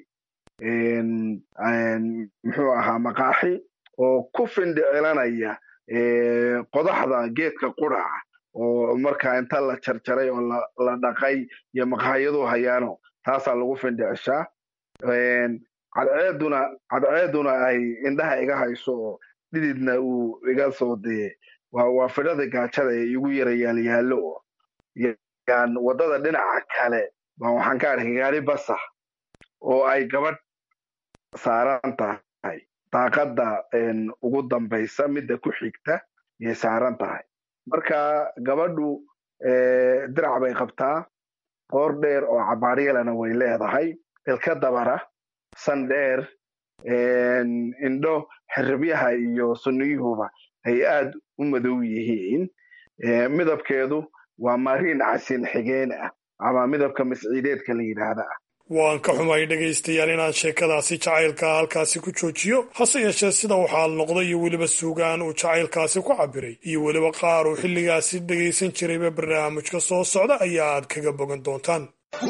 muxuu ahaa maqaaxi oo ku findhicilanaya qodaxda geedka quraca oo marka inta la jarjaray oo la dhaqay iyo maqaayadu hayaano taasaa lagu findhicishaa cadceeduna cadceeduna ay indhaha iga hayso oo dhididna uu iga soo dee waa fidhada gaajada ee igu yara yaalyaallo oo yan waddada dhinaca kale baa waxaan ka arkay gaari basa oo ay gabadh saaran tahay daaqadda ugu dambaysa midda ku xigta yay saaran tahay marka gabadhu dirac bay qabtaa qoor dheer oo cabaaryalana way leedahay ilka dabara san dheer indho xiribyaha iyo sunniyuhuba ay aad u madow yihiin midabkeedu waa mariin casin xigeen ah ama midabka masciideedka la yidhaahda ah waan ka xumay dhegaystayaal inaan sheekadaasi jacaylkaa halkaasi ku joojiyo hase yeeshee sida waxaad noqday iyo weliba suugaan uu jacaylkaasi ku cabiray iyo weliba qaar uu xilligaasi dhegaysan jirayba barnaamijka soo socda ayaa aad kaga bogan doontaan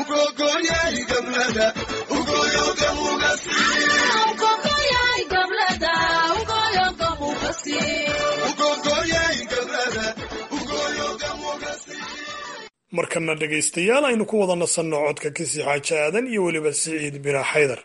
markana dhegaystayaal aynu ku wada nasanno codka kisi xaaji aadan iyo weliba siciid bina xaydar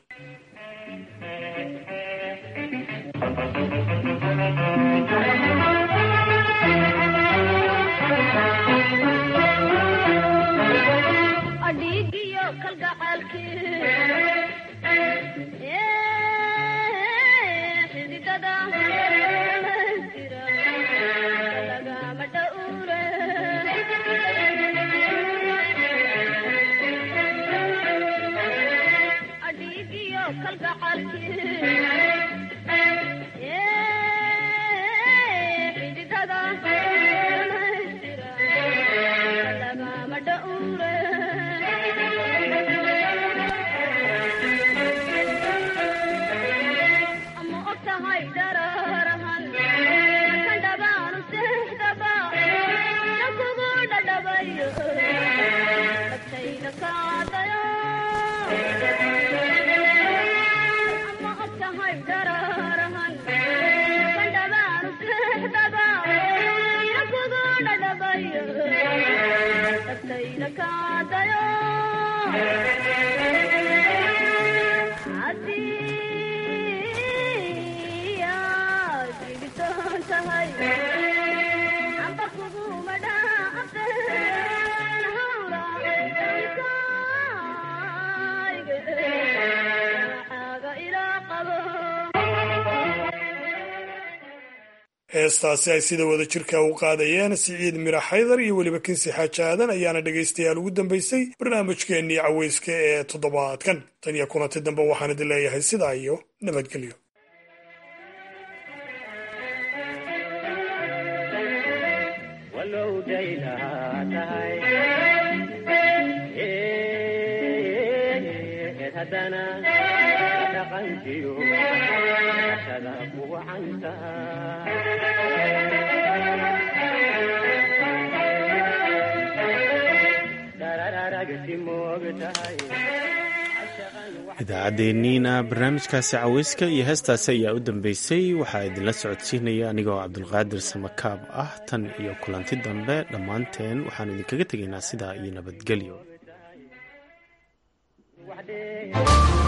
heestaasi ay sida wada jirka u qaadayeen siciid mira xaydar iyo weliba kinsi xaaji aadan ayaana dhegaystayaal ugu dambaysay barnaamijkeennii caweyska ee toddobaadkan tan iyo kulanti dambe waxaan idin leeyahay sidaa iyo nabadgelyo idaacaddeenniina barnaamijkaasi caweyska iyo heestaasi ayaa u dambeysay waxaa idinla socodsiinaya anigoo cabdulqaadir samakaab ah tan iyo kulanti dambe dhammaanteen waxaanu idinkaga tegaynaa sidaa iyo nabadgelyo